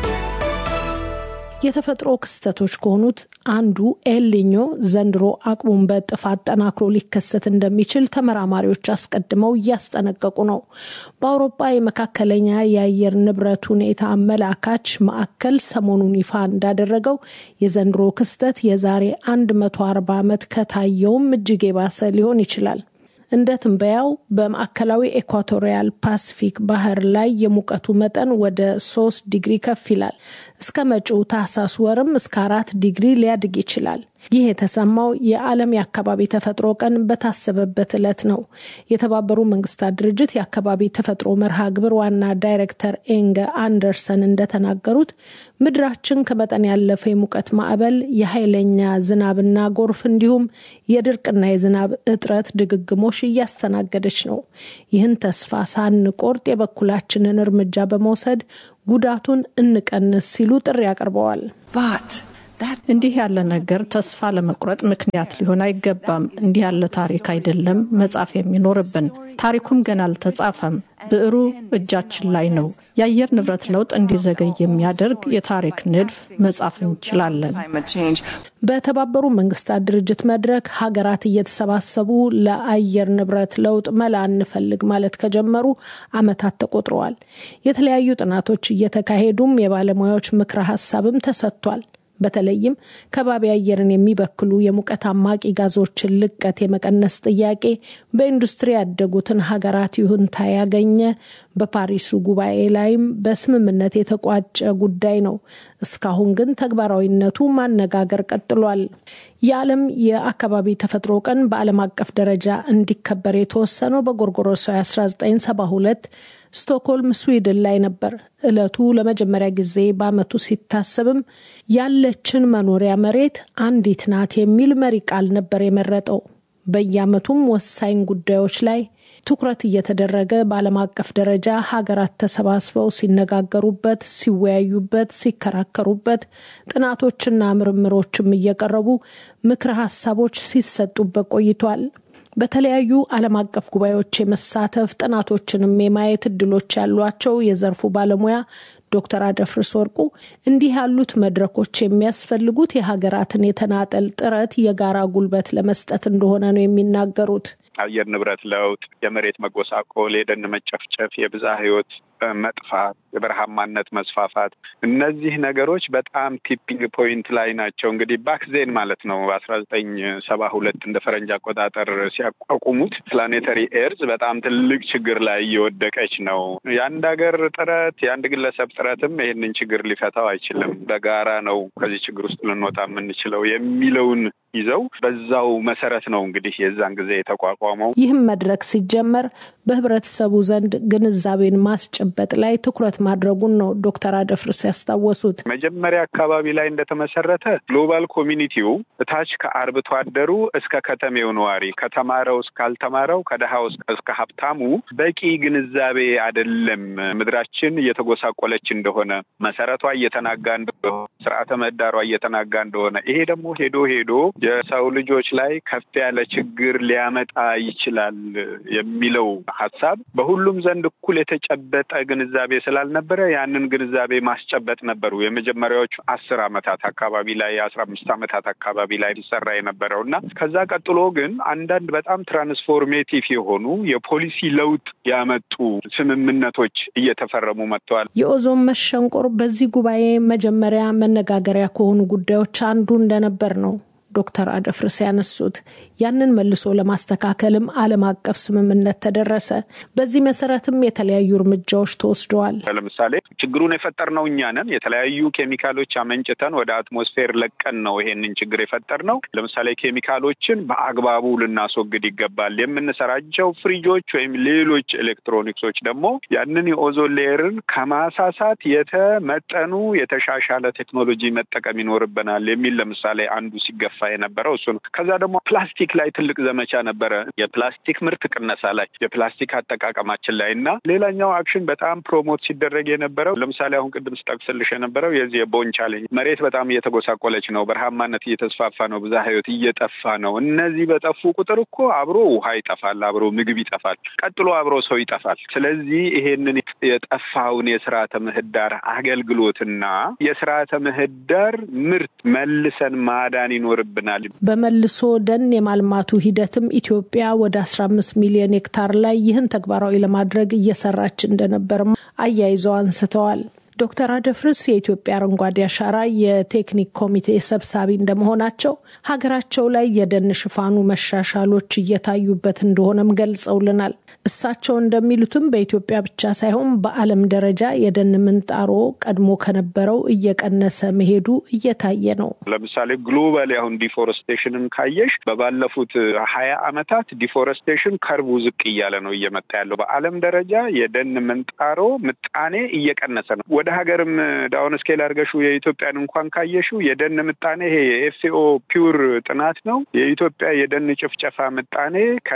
የተፈጥሮ ክስተቶች ከሆኑት አንዱ ኤልኒኞ ዘንድሮ አቅሙን በእጥፍ አጠናክሮ ሊከሰት እንደሚችል ተመራማሪዎች አስቀድመው እያስጠነቀቁ ነው። በአውሮፓ የመካከለኛ የአየር ንብረት ሁኔታ አመላካች ማዕከል ሰሞኑን ይፋ እንዳደረገው የዘንድሮ ክስተት የዛሬ 140 ዓመት ከታየውም እጅግ የባሰ ሊሆን ይችላል። እንደ ትንበያው በማዕከላዊ ኤኳቶሪያል ፓሲፊክ ባህር ላይ የሙቀቱ መጠን ወደ ሶስት ዲግሪ ከፍ ይላል። እስከ መጪው ታህሳስ ወርም እስከ አራት ዲግሪ ሊያድግ ይችላል። ይህ የተሰማው የዓለም የአካባቢ ተፈጥሮ ቀን በታሰበበት ዕለት ነው። የተባበሩ መንግስታት ድርጅት የአካባቢ ተፈጥሮ መርሃ ግብር ዋና ዳይሬክተር ኤንገ አንደርሰን እንደተናገሩት ምድራችን ከመጠን ያለፈ የሙቀት ማዕበል፣ የኃይለኛ ዝናብና ጎርፍ እንዲሁም የድርቅና የዝናብ እጥረት ድግግሞሽ እያስተናገደች ነው። ይህን ተስፋ ሳንቆርጥ የበኩላችንን እርምጃ በመውሰድ ጉዳቱን እንቀንስ ሲሉ ጥሪ አቅርበዋል። እንዲህ ያለ ነገር ተስፋ ለመቁረጥ ምክንያት ሊሆን አይገባም። እንዲህ ያለ ታሪክ አይደለም መጻፍ የሚኖርብን። ታሪኩም ገና አልተጻፈም። ብዕሩ እጃችን ላይ ነው። የአየር ንብረት ለውጥ እንዲዘገይ የሚያደርግ የታሪክ ንድፍ መጻፍ እንችላለን። በተባበሩ መንግስታት ድርጅት መድረክ ሀገራት እየተሰባሰቡ ለአየር ንብረት ለውጥ መላ እንፈልግ ማለት ከጀመሩ ዓመታት ተቆጥረዋል። የተለያዩ ጥናቶች እየተካሄዱም የባለሙያዎች ምክረ ሀሳብም ተሰጥቷል። በተለይም ከባቢ አየርን የሚበክሉ የሙቀት አማቂ ጋዞችን ልቀት የመቀነስ ጥያቄ በኢንዱስትሪ ያደጉትን ሀገራት ይሁንታ ያገኘ በፓሪሱ ጉባኤ ላይም በስምምነት የተቋጨ ጉዳይ ነው። እስካሁን ግን ተግባራዊነቱ ማነጋገር ቀጥሏል። የዓለም የአካባቢ ተፈጥሮ ቀን በዓለም አቀፍ ደረጃ እንዲከበር የተወሰነው በጎርጎሮሳዊ 1972 ስቶክሆልም ስዊድን ላይ ነበር። ዕለቱ ለመጀመሪያ ጊዜ በዓመቱ ሲታሰብም ያለችን መኖሪያ መሬት አንዲት ናት የሚል መሪ ቃል ነበር የመረጠው። በየዓመቱም ወሳኝ ጉዳዮች ላይ ትኩረት እየተደረገ በዓለም አቀፍ ደረጃ ሀገራት ተሰባስበው ሲነጋገሩበት፣ ሲወያዩበት፣ ሲከራከሩበት ጥናቶችና ምርምሮችም እየቀረቡ ምክረ ሀሳቦች ሲሰጡበት ቆይቷል። በተለያዩ ዓለም አቀፍ ጉባኤዎች የመሳተፍ ጥናቶችንም የማየት እድሎች ያሏቸው የዘርፉ ባለሙያ ዶክተር አደፍርስ ወርቁ እንዲህ ያሉት መድረኮች የሚያስፈልጉት የሀገራትን የተናጠል ጥረት የጋራ ጉልበት ለመስጠት እንደሆነ ነው የሚናገሩት። አየር ንብረት ለውጥ፣ የመሬት መጎሳቆል፣ የደን መጨፍጨፍ፣ የብዝሃ ሕይወት መጥፋት፣ የበረሃማነት መስፋፋት እነዚህ ነገሮች በጣም ቲፒንግ ፖይንት ላይ ናቸው። እንግዲህ ባክዜን ማለት ነው በአስራ ዘጠኝ ሰባ ሁለት እንደ ፈረንጅ አቆጣጠር ሲያቋቁሙት ፕላኔተሪ ኤርዝ በጣም ትልቅ ችግር ላይ እየወደቀች ነው። የአንድ ሀገር ጥረት የአንድ ግለሰብ ጥረትም ይህንን ችግር ሊፈታው አይችልም። በጋራ ነው ከዚህ ችግር ውስጥ ልንወጣ የምንችለው የሚለውን ይዘው በዛው መሰረት ነው እንግዲህ የዛን ጊዜ የተቋቋመው። ይህም መድረክ ሲጀመር በህብረተሰቡ ዘንድ ግንዛቤን ማስጨበጥ ላይ ትኩረት ማድረጉን ነው ዶክተር አደፍርስ ያስታወሱት። መጀመሪያ አካባቢ ላይ እንደተመሰረተ ግሎባል ኮሚኒቲው እታች ከአርብቶ አደሩ እስከ ከተሜው ነዋሪ ከተማረው እስካልተማረው ከድሃው እስከ ሀብታሙ በቂ ግንዛቤ አይደለም። ምድራችን እየተጎሳቆለች እንደሆነ፣ መሰረቷ እየተናጋ እንደሆነ፣ ስርዓተ ምህዳሯ እየተናጋ እንደሆነ ይሄ ደግሞ ሄዶ ሄዶ የሰው ልጆች ላይ ከፍ ያለ ችግር ሊያመጣ ይችላል የሚለው ሀሳብ በሁሉም ዘንድ እኩል የተጨበጠ ግንዛቤ ስላልነበረ ያንን ግንዛቤ ማስጨበጥ ነበሩ የመጀመሪያዎቹ አስር አመታት አካባቢ ላይ የአስራ አምስት አመታት አካባቢ ላይ ሊሰራ የነበረው እና ከዛ ቀጥሎ ግን አንዳንድ በጣም ትራንስፎርሜቲቭ የሆኑ የፖሊሲ ለውጥ ያመጡ ስምምነቶች እየተፈረሙ መጥተዋል። የኦዞን መሸንቆር በዚህ ጉባኤ መጀመሪያ መነጋገሪያ ከሆኑ ጉዳዮች አንዱ እንደነበር ነው ዶክተር አደፍርስ ያነሱት። ያንን መልሶ ለማስተካከልም ዓለም አቀፍ ስምምነት ተደረሰ። በዚህ መሰረትም የተለያዩ እርምጃዎች ተወስደዋል። ለምሳሌ ችግሩን የፈጠርነው እኛ ነን። የተለያዩ ኬሚካሎች አመንጭተን ወደ አትሞስፌር ለቀን ነው ይሄንን ችግር የፈጠርነው። ለምሳሌ ኬሚካሎችን በአግባቡ ልናስወግድ ይገባል። የምንሰራቸው ፍሪጆች ወይም ሌሎች ኤሌክትሮኒክሶች ደግሞ ያንን የኦዞን ሌየርን ከማሳሳት የተመጠኑ የተሻሻለ ቴክኖሎጂ መጠቀም ይኖርብናል የሚል ለምሳሌ አንዱ ሲገፋ የነበረው እሱ ነው። ከዛ ደግሞ ፕላስቲክ ላይ ትልቅ ዘመቻ ነበረ። የፕላስቲክ ምርት ቅነሳ ላይ፣ የፕላስቲክ አጠቃቀማችን ላይ እና ሌላኛው አክሽን በጣም ፕሮሞት ሲደረግ የነበረው ለምሳሌ አሁን ቅድም ስጠቅስልሽ የነበረው የዚህ የቦን ቻሌንጅ መሬት በጣም እየተጎሳቆለች ነው፣ በረሃማነት እየተስፋፋ ነው፣ ብዝሃ ሕይወት እየጠፋ ነው። እነዚህ በጠፉ ቁጥር እኮ አብሮ ውሃ ይጠፋል፣ አብሮ ምግብ ይጠፋል፣ ቀጥሎ አብሮ ሰው ይጠፋል። ስለዚህ ይሄንን የጠፋውን የስርዓተ ምህዳር አገልግሎትና የስርዓተ ምህዳር ምርት መልሰን ማዳን ይኖርብናል። በመልሶ ደን የማልማቱ ሂደትም ኢትዮጵያ ወደ 15 ሚሊዮን ሄክታር ላይ ይህን ተግባራዊ ለማድረግ እየሰራች እንደነበርም አያይዘው አንስተዋል። ዶክተር አደፍርስ የኢትዮጵያ አረንጓዴ አሻራ የቴክኒክ ኮሚቴ ሰብሳቢ እንደመሆናቸው ሀገራቸው ላይ የደን ሽፋኑ መሻሻሎች እየታዩበት እንደሆነም ገልጸውልናል። እሳቸው እንደሚሉትም በኢትዮጵያ ብቻ ሳይሆን በዓለም ደረጃ የደን ምንጣሮ ቀድሞ ከነበረው እየቀነሰ መሄዱ እየታየ ነው። ለምሳሌ ግሎባል አሁን ዲፎረስቴሽንን ካየሽ በባለፉት ሀያ ዓመታት ዲፎረስቴሽን ከርቡ ዝቅ እያለ ነው እየመጣ ያለው። በዓለም ደረጃ የደን ምንጣሮ ምጣኔ እየቀነሰ ነው። ወደ ሀገርም ዳውን ስኬል አድርገሹ የኢትዮጵያን እንኳን ካየሹ የደን ምጣኔ ይሄ የኤፍሲኦ ፒውር ጥናት ነው። የኢትዮጵያ የደን ጭፍጨፋ ምጣኔ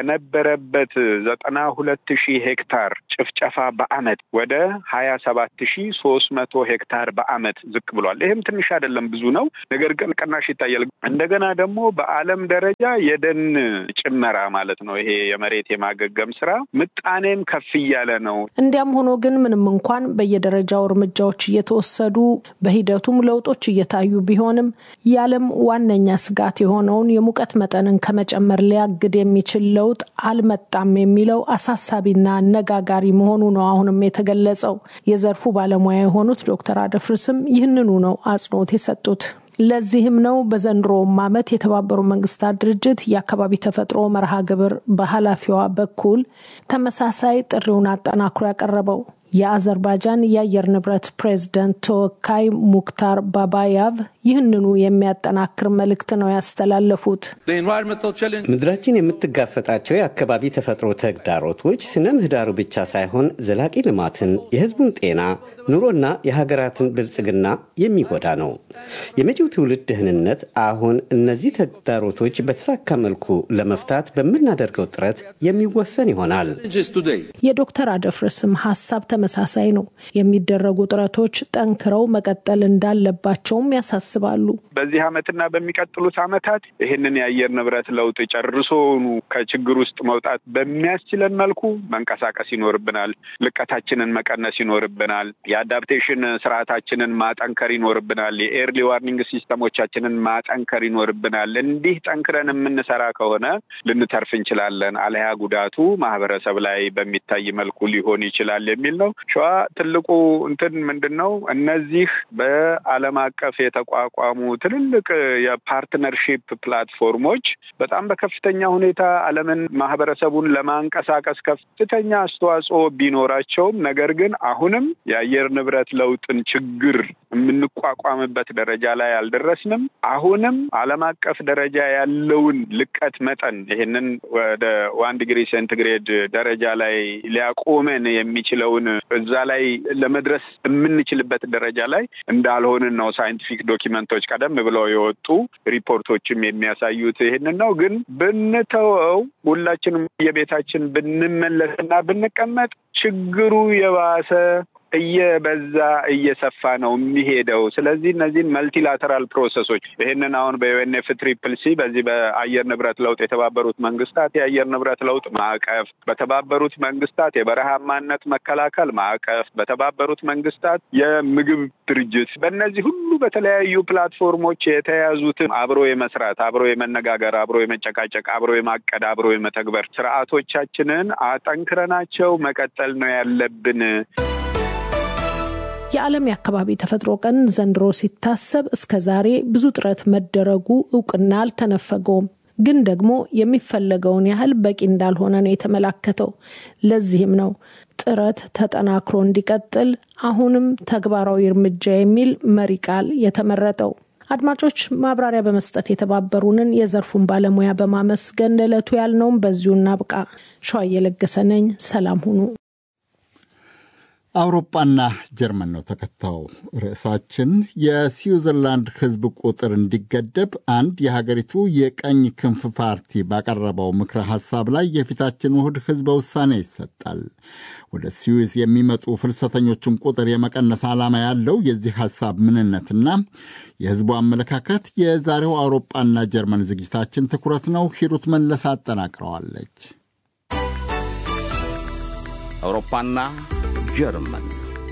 ከነበረበት ዘጠና ሁለት ሺህ ሄክታር ጭፍጨፋ በአመት ወደ ሀያ ሰባት ሺህ ሶስት መቶ ሄክታር በአመት ዝቅ ብሏል። ይህም ትንሽ አይደለም፣ ብዙ ነው። ነገር ግን ቅናሽ ይታያል። እንደገና ደግሞ በዓለም ደረጃ የደን ጭመራ ማለት ነው ይሄ የመሬት የማገገም ስራ ምጣኔም ከፍ እያለ ነው። እንዲያም ሆኖ ግን ምንም እንኳን በየደረጃው እርምጃዎች እየተወሰዱ በሂደቱም ለውጦች እየታዩ ቢሆንም የዓለም ዋነኛ ስጋት የሆነውን የሙቀት መጠንን ከመጨመር ሊያግድ የሚችል ለውጥ አልመጣም የሚለው አሳሳቢና አነጋጋሪ መሆኑ ነው አሁንም የተገለጸው። የዘርፉ ባለሙያ የሆኑት ዶክተር አደፍርስም ይህንኑ ነው አጽንኦት የሰጡት። ለዚህም ነው በዘንድሮውም ዓመት የተባበሩ መንግስታት ድርጅት የአካባቢ ተፈጥሮ መርሃ ግብር በኃላፊዋ በኩል ተመሳሳይ ጥሪውን አጠናክሮ ያቀረበው። የአዘርባይጃን የአየር ንብረት ፕሬዝደንት ተወካይ ሙክታር ባባያቭ ይህንኑ የሚያጠናክር መልእክት ነው ያስተላለፉት። ምድራችን የምትጋፈጣቸው የአካባቢ ተፈጥሮ ተግዳሮቶች ስነ ምህዳሩ ብቻ ሳይሆን ዘላቂ ልማትን፣ የህዝቡን ጤና፣ ኑሮና የሀገራትን ብልጽግና የሚጎዳ ነው። የመጪው ትውልድ ደህንነት አሁን እነዚህ ተግዳሮቶች በተሳካ መልኩ ለመፍታት በምናደርገው ጥረት የሚወሰን ይሆናል። የዶክተር አደፍርስም ሀሳብ ተመሳሳይ ነው። የሚደረጉ ጥረቶች ጠንክረው መቀጠል እንዳለባቸውም ያሳስባሉ። በዚህ ዓመትና በሚቀጥሉት ዓመታት ይህንን የአየር ንብረት ለውጥ ጨርሶኑ ከችግር ውስጥ መውጣት በሚያስችለን መልኩ መንቀሳቀስ ይኖርብናል። ልቀታችንን መቀነስ ይኖርብናል። የአዳፕቴሽን ስርዓታችንን ማጠንከር ይኖርብናል። የኤርሊ ዋርኒንግ ሲስተሞቻችንን ማጠንከር ይኖርብናል። እንዲህ ጠንክረን የምንሰራ ከሆነ ልንተርፍ እንችላለን። አለያ ጉዳቱ ማህበረሰብ ላይ በሚታይ መልኩ ሊሆን ይችላል የሚል ነው። ሸዋ ትልቁ እንትን ምንድን ነው? እነዚህ በዓለም አቀፍ የተቋሙ የተቋቋሙ ትልልቅ የፓርትነርሺፕ ፕላትፎርሞች በጣም በከፍተኛ ሁኔታ ዓለምን ማህበረሰቡን ለማንቀሳቀስ ከፍተኛ አስተዋጽኦ ቢኖራቸውም ነገር ግን አሁንም የአየር ንብረት ለውጥን ችግር የምንቋቋምበት ደረጃ ላይ አልደረስንም። አሁንም ዓለም አቀፍ ደረጃ ያለውን ልቀት መጠን ይህንን ወደ ዋን ዲግሪ ሴንቲግሬድ ደረጃ ላይ ሊያቆመን የሚችለውን እዛ ላይ ለመድረስ የምንችልበት ደረጃ ላይ እንዳልሆንን ነው ሳይንቲፊክ ዶኪመንቶች ቀደም ብለው የወጡ ሪፖርቶችም የሚያሳዩት ይህንን ነው። ግን ብንተወው ሁላችንም የቤታችን ብንመለስና ብንቀመጥ ችግሩ የባሰ እየበዛ እየሰፋ ነው የሚሄደው። ስለዚህ እነዚህን መልቲላተራል ፕሮሰሶች ይህንን አሁን በዩኤንኤፍ ትሪፕል ሲ በዚህ በአየር ንብረት ለውጥ የተባበሩት መንግስታት የአየር ንብረት ለውጥ ማዕቀፍ፣ በተባበሩት መንግስታት የበረሃማነት መከላከል ማዕቀፍ፣ በተባበሩት መንግስታት የምግብ ድርጅት በእነዚህ ሁሉ በተለያዩ ፕላትፎርሞች የተያዙትን አብሮ የመስራት አብሮ የመነጋገር አብሮ የመጨቃጨቅ አብሮ የማቀድ አብሮ የመተግበር ስርዓቶቻችንን አጠንክረናቸው መቀጠል ነው ያለብን። የዓለም የአካባቢ ተፈጥሮ ቀን ዘንድሮ ሲታሰብ እስከ ዛሬ ብዙ ጥረት መደረጉ እውቅና አልተነፈገውም። ግን ደግሞ የሚፈለገውን ያህል በቂ እንዳልሆነ ነው የተመላከተው። ለዚህም ነው ጥረት ተጠናክሮ እንዲቀጥል አሁንም ተግባራዊ እርምጃ የሚል መሪ ቃል የተመረጠው። አድማጮች፣ ማብራሪያ በመስጠት የተባበሩንን የዘርፉን ባለሙያ በማመስገን ለዕለቱ ያልነውም በዚሁ እናብቃ። ሸዋ እየለገሰ ነኝ። ሰላም ሁኑ። አውሮፓና ጀርመን ነው ተከታዩ ርዕሳችን። የስዊዘርላንድ ሕዝብ ቁጥር እንዲገደብ አንድ የሀገሪቱ የቀኝ ክንፍ ፓርቲ ባቀረበው ምክረ ሐሳብ ላይ የፊታችን እሁድ ሕዝበ ውሳኔ ይሰጣል። ወደ ስዊዝ የሚመጡ ፍልሰተኞችን ቁጥር የመቀነስ ዓላማ ያለው የዚህ ሐሳብ ምንነትና የሕዝቡ አመለካከት የዛሬው አውሮፓና ጀርመን ዝግጅታችን ትኩረት ነው። ሂሩት መለስ አጠናቅረዋለች። አውሮፓና ጀርመን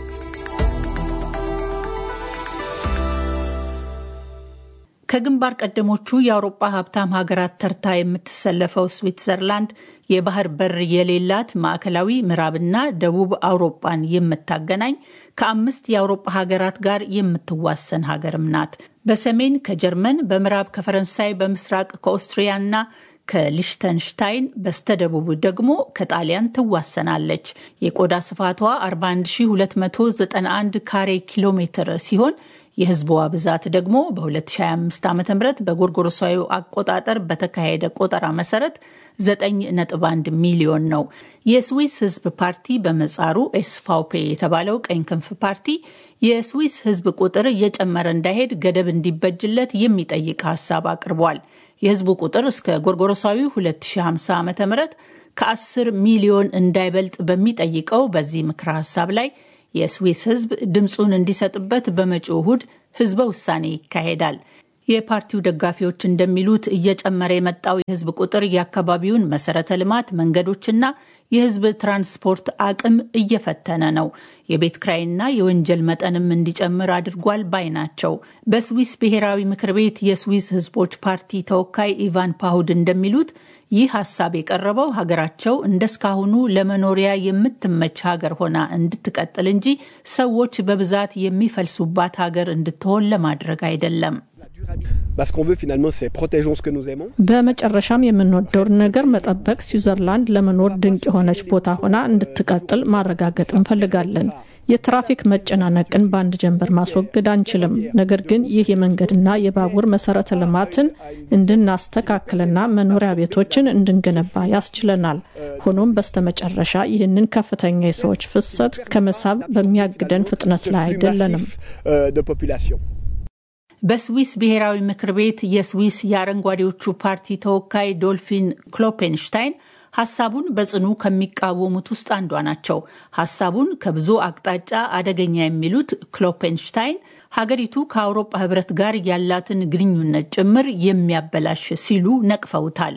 ከግንባር ቀደሞቹ የአውሮፓ ሀብታም ሀገራት ተርታ የምትሰለፈው ስዊትዘርላንድ የባህር በር የሌላት ማዕከላዊ ምዕራብና ደቡብ አውሮፓን የምታገናኝ ከአምስት የአውሮፓ ሀገራት ጋር የምትዋሰን ሀገርም ናት። በሰሜን ከጀርመን፣ በምዕራብ ከፈረንሳይ፣ በምስራቅ ከኦስትሪያና ከሊሽተንሽታይን በስተደቡብ ደግሞ ከጣሊያን ትዋሰናለች። የቆዳ ስፋቷ 41291 ካሬ ኪሎ ሜትር ሲሆን የሕዝቧ ብዛት ደግሞ በ2025 ዓ ም በጎርጎሮሳዊ አቆጣጠር በተካሄደ ቆጠራ መሰረት 9.1 ሚሊዮን ነው። የስዊስ ሕዝብ ፓርቲ በመጻሩ ኤስፋውፔ የተባለው ቀኝ ክንፍ ፓርቲ የስዊስ ሕዝብ ቁጥር እየጨመረ እንዳይሄድ ገደብ እንዲበጅለት የሚጠይቅ ሀሳብ አቅርቧል። የህዝቡ ቁጥር እስከ ጎርጎሮሳዊ 2050 ዓ ም ከ10 ሚሊዮን እንዳይበልጥ በሚጠይቀው በዚህ ምክረ ሀሳብ ላይ የስዊስ ህዝብ ድምፁን እንዲሰጥበት በመጪው እሁድ ህዝበ ውሳኔ ይካሄዳል። የፓርቲው ደጋፊዎች እንደሚሉት እየጨመረ የመጣው የህዝብ ቁጥር የአካባቢውን መሰረተ ልማት፣ መንገዶችና የህዝብ ትራንስፖርት አቅም እየፈተነ ነው። የቤት ክራይና የወንጀል መጠንም እንዲጨምር አድርጓል ባይ ናቸው። በስዊስ ብሔራዊ ምክር ቤት የስዊስ ህዝቦች ፓርቲ ተወካይ ኢቫን ፓሁድ እንደሚሉት ይህ ሀሳብ የቀረበው ሀገራቸው እንደስካሁኑ ለመኖሪያ የምትመች ሀገር ሆና እንድትቀጥል እንጂ ሰዎች በብዛት የሚፈልሱባት ሀገር እንድትሆን ለማድረግ አይደለም። በመጨረሻም የምንወደውን ነገር መጠበቅ፣ ስዊዘርላንድ ለመኖር ድንቅ የሆነች ቦታ ሆና እንድትቀጥል ማረጋገጥ እንፈልጋለን። የትራፊክ መጨናነቅን በአንድ ጀንበር ማስወገድ አንችልም። ነገር ግን ይህ የመንገድና የባቡር መሰረተ ልማትን እንድናስተካክልና መኖሪያ ቤቶችን እንድንገነባ ያስችለናል። ሆኖም በስተመጨረሻ ይህንን ከፍተኛ የሰዎች ፍሰት ከመሳብ በሚያግደን ፍጥነት ላይ አይደለንም። በስዊስ ብሔራዊ ምክር ቤት የስዊስ የአረንጓዴዎቹ ፓርቲ ተወካይ ዶልፊን ክሎፔንሽታይን ሀሳቡን በጽኑ ከሚቃወሙት ውስጥ አንዷ ናቸው። ሀሳቡን ከብዙ አቅጣጫ አደገኛ የሚሉት ክሎፔንሽታይን ሀገሪቱ ከአውሮፓ ሕብረት ጋር ያላትን ግንኙነት ጭምር የሚያበላሽ ሲሉ ነቅፈውታል።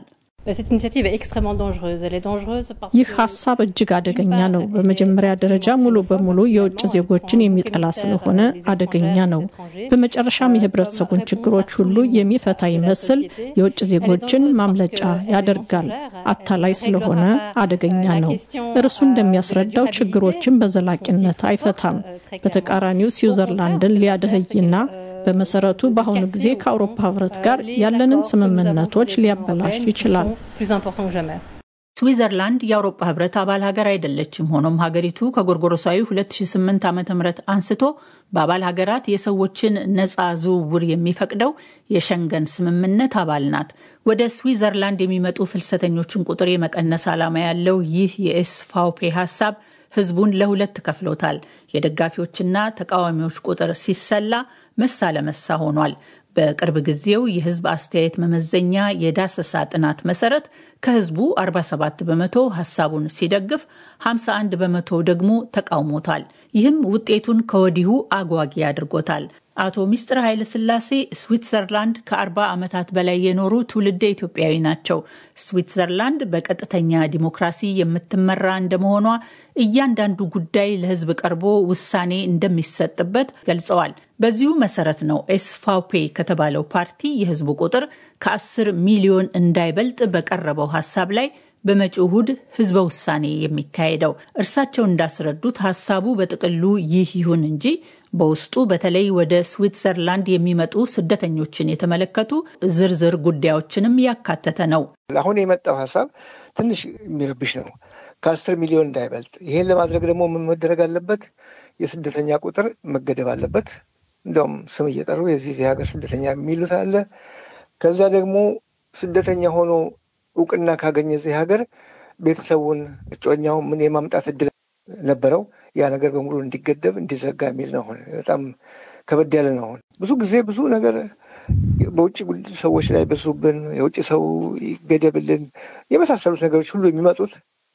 ይህ ሀሳብ እጅግ አደገኛ ነው። በመጀመሪያ ደረጃ ሙሉ በሙሉ የውጭ ዜጎችን የሚጠላ ስለሆነ አደገኛ ነው። በመጨረሻም የህብረተሰቡን ችግሮች ሁሉ የሚፈታ ይመስል የውጭ ዜጎችን ማምለጫ ያደርጋል። አታላይ ስለሆነ አደገኛ ነው። እርሱ እንደሚያስረዳው ችግሮችን በዘላቂነት አይፈታም። በተቃራኒው ስዊዘርላንድን ሊያደህይና በመሰረቱ በአሁኑ ጊዜ ከአውሮፓ ህብረት ጋር ያለንን ስምምነቶች ሊያበላሽ ይችላል። ስዊዘርላንድ የአውሮፓ ህብረት አባል ሀገር አይደለችም። ሆኖም ሀገሪቱ ከጎርጎሮሳዊ 2008 ዓ ም አንስቶ በአባል ሀገራት የሰዎችን ነፃ ዝውውር የሚፈቅደው የሸንገን ስምምነት አባል ናት። ወደ ስዊዘርላንድ የሚመጡ ፍልሰተኞችን ቁጥር የመቀነስ ዓላማ ያለው ይህ የኤስፋውፔ ሀሳብ ህዝቡን ለሁለት ከፍሎታል። የደጋፊዎችና ተቃዋሚዎች ቁጥር ሲሰላ መሳ ለመሳ ሆኗል። በቅርብ ጊዜው የህዝብ አስተያየት መመዘኛ የዳሰሳ ጥናት መሰረት ከህዝቡ 47 በመቶ ሀሳቡን ሲደግፍ 51 በመቶ ደግሞ ተቃውሞታል። ይህም ውጤቱን ከወዲሁ አጓጊ አድርጎታል። አቶ ሚስጥር ኃይለ ስላሴ ስዊትዘርላንድ ከ40 ዓመታት በላይ የኖሩ ትውልደ ኢትዮጵያዊ ናቸው። ስዊትዘርላንድ በቀጥተኛ ዲሞክራሲ የምትመራ እንደመሆኗ እያንዳንዱ ጉዳይ ለህዝብ ቀርቦ ውሳኔ እንደሚሰጥበት ገልጸዋል። በዚሁ መሰረት ነው ኤስፋውፔ ከተባለው ፓርቲ የህዝቡ ቁጥር ከ10 ሚሊዮን እንዳይበልጥ በቀረበው ሀሳብ ላይ በመጪው እሁድ ህዝበ ውሳኔ የሚካሄደው። እርሳቸው እንዳስረዱት ሀሳቡ በጥቅሉ ይህ ይሁን እንጂ በውስጡ በተለይ ወደ ስዊትዘርላንድ የሚመጡ ስደተኞችን የተመለከቱ ዝርዝር ጉዳዮችንም ያካተተ ነው። አሁን የመጣው ሀሳብ ትንሽ የሚረብሽ ነው። ከአስር ሚሊዮን እንዳይበልጥ። ይህን ለማድረግ ደግሞ ምን መደረግ አለበት? የስደተኛ ቁጥር መገደብ አለበት። እንደውም ስም እየጠሩ የዚህ ሀገር ስደተኛ የሚሉት አለ። ከዛ ደግሞ ስደተኛ ሆኖ እውቅና ካገኘ እዚህ ሀገር ቤተሰቡን እጮኛው ምን የማምጣት እድል ነበረው። ያ ነገር በሙሉ እንዲገደብ እንዲዘጋ የሚል ነው። በጣም ከበድ ያለ ነው። አሁን ብዙ ጊዜ ብዙ ነገር በውጭ ሰዎች ላይ በዙብን፣ የውጭ ሰው ይገደብልን የመሳሰሉት ነገሮች ሁሉ የሚመጡት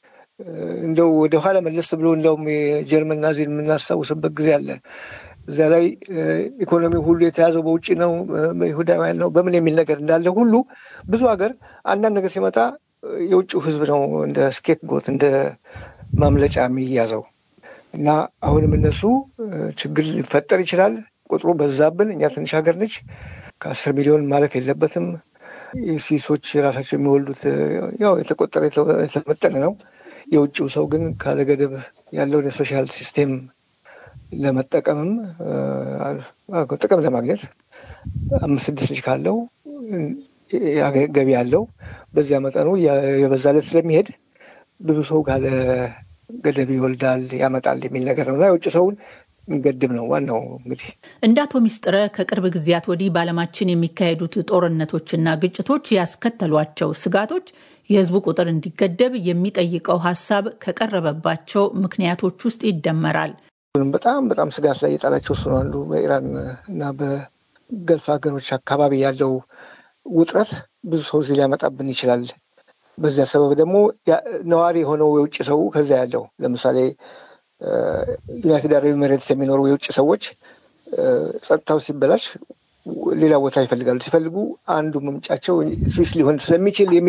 እንደው ወደኋላ መለስ ብሎ እንደውም የጀርመን ናዚን የምናስታውስበት ጊዜ አለ። እዚያ ላይ ኢኮኖሚ ሁሉ የተያዘው በውጭ ነው፣ በይሁዳውያን ነው፣ በምን የሚል ነገር እንዳለ ሁሉ ብዙ ሀገር አንዳንድ ነገር ሲመጣ የውጭው ሕዝብ ነው እንደ ስኬፕ ጎት እንደ ማምለጫ የሚያዘው እና አሁንም እነሱ ችግር ሊፈጠር ይችላል። ቁጥሩ በዛብን። እኛ ትንሽ ሀገር ነች። ከአስር ሚሊዮን ማለፍ የለበትም። ስዊሶች ራሳቸው የሚወልዱት ያው የተቆጠረ የተመጠነ ነው። የውጭው ሰው ግን ካለ ገደብ ያለውን የሶሻል ሲስቴም ለመጠቀምም ጥቅም ለማግኘት አምስት ስድስት ልጅ ካለው ገቢ ያለው በዚያ መጠኑ የበዛለት ስለሚሄድ ብዙ ሰው ካለ ገደብ ይወልዳል ያመጣል የሚል ነገር ነው እና የውጭ ሰውን እንገድብ ነው ዋናው። እንግዲህ እንደ አቶ ሚስጥረ ከቅርብ ጊዜያት ወዲህ በዓለማችን የሚካሄዱት ጦርነቶችና ግጭቶች ያስከተሏቸው ስጋቶች የሕዝቡ ቁጥር እንዲገደብ የሚጠይቀው ሀሳብ ከቀረበባቸው ምክንያቶች ውስጥ ይደመራል። በጣም በጣም ስጋት ላይ የጣላቸው እሱ ነው አንዱ። በኢራን እና በገልፍ ሀገሮች አካባቢ ያለው ውጥረት ብዙ ሰው እዚህ ሊያመጣብን ይችላል። በዚያ ሰበብ ደግሞ ነዋሪ የሆነው የውጭ ሰው ከዚያ ያለው ለምሳሌ ዩናይትድ አረብ ኤሚሬትስ የሚኖሩ የውጭ ሰዎች ጸጥታው ሲበላሽ ሌላ ቦታ ይፈልጋሉ። ሲፈልጉ አንዱ መምጫቸው ስዊስ ሊሆን ስለሚችል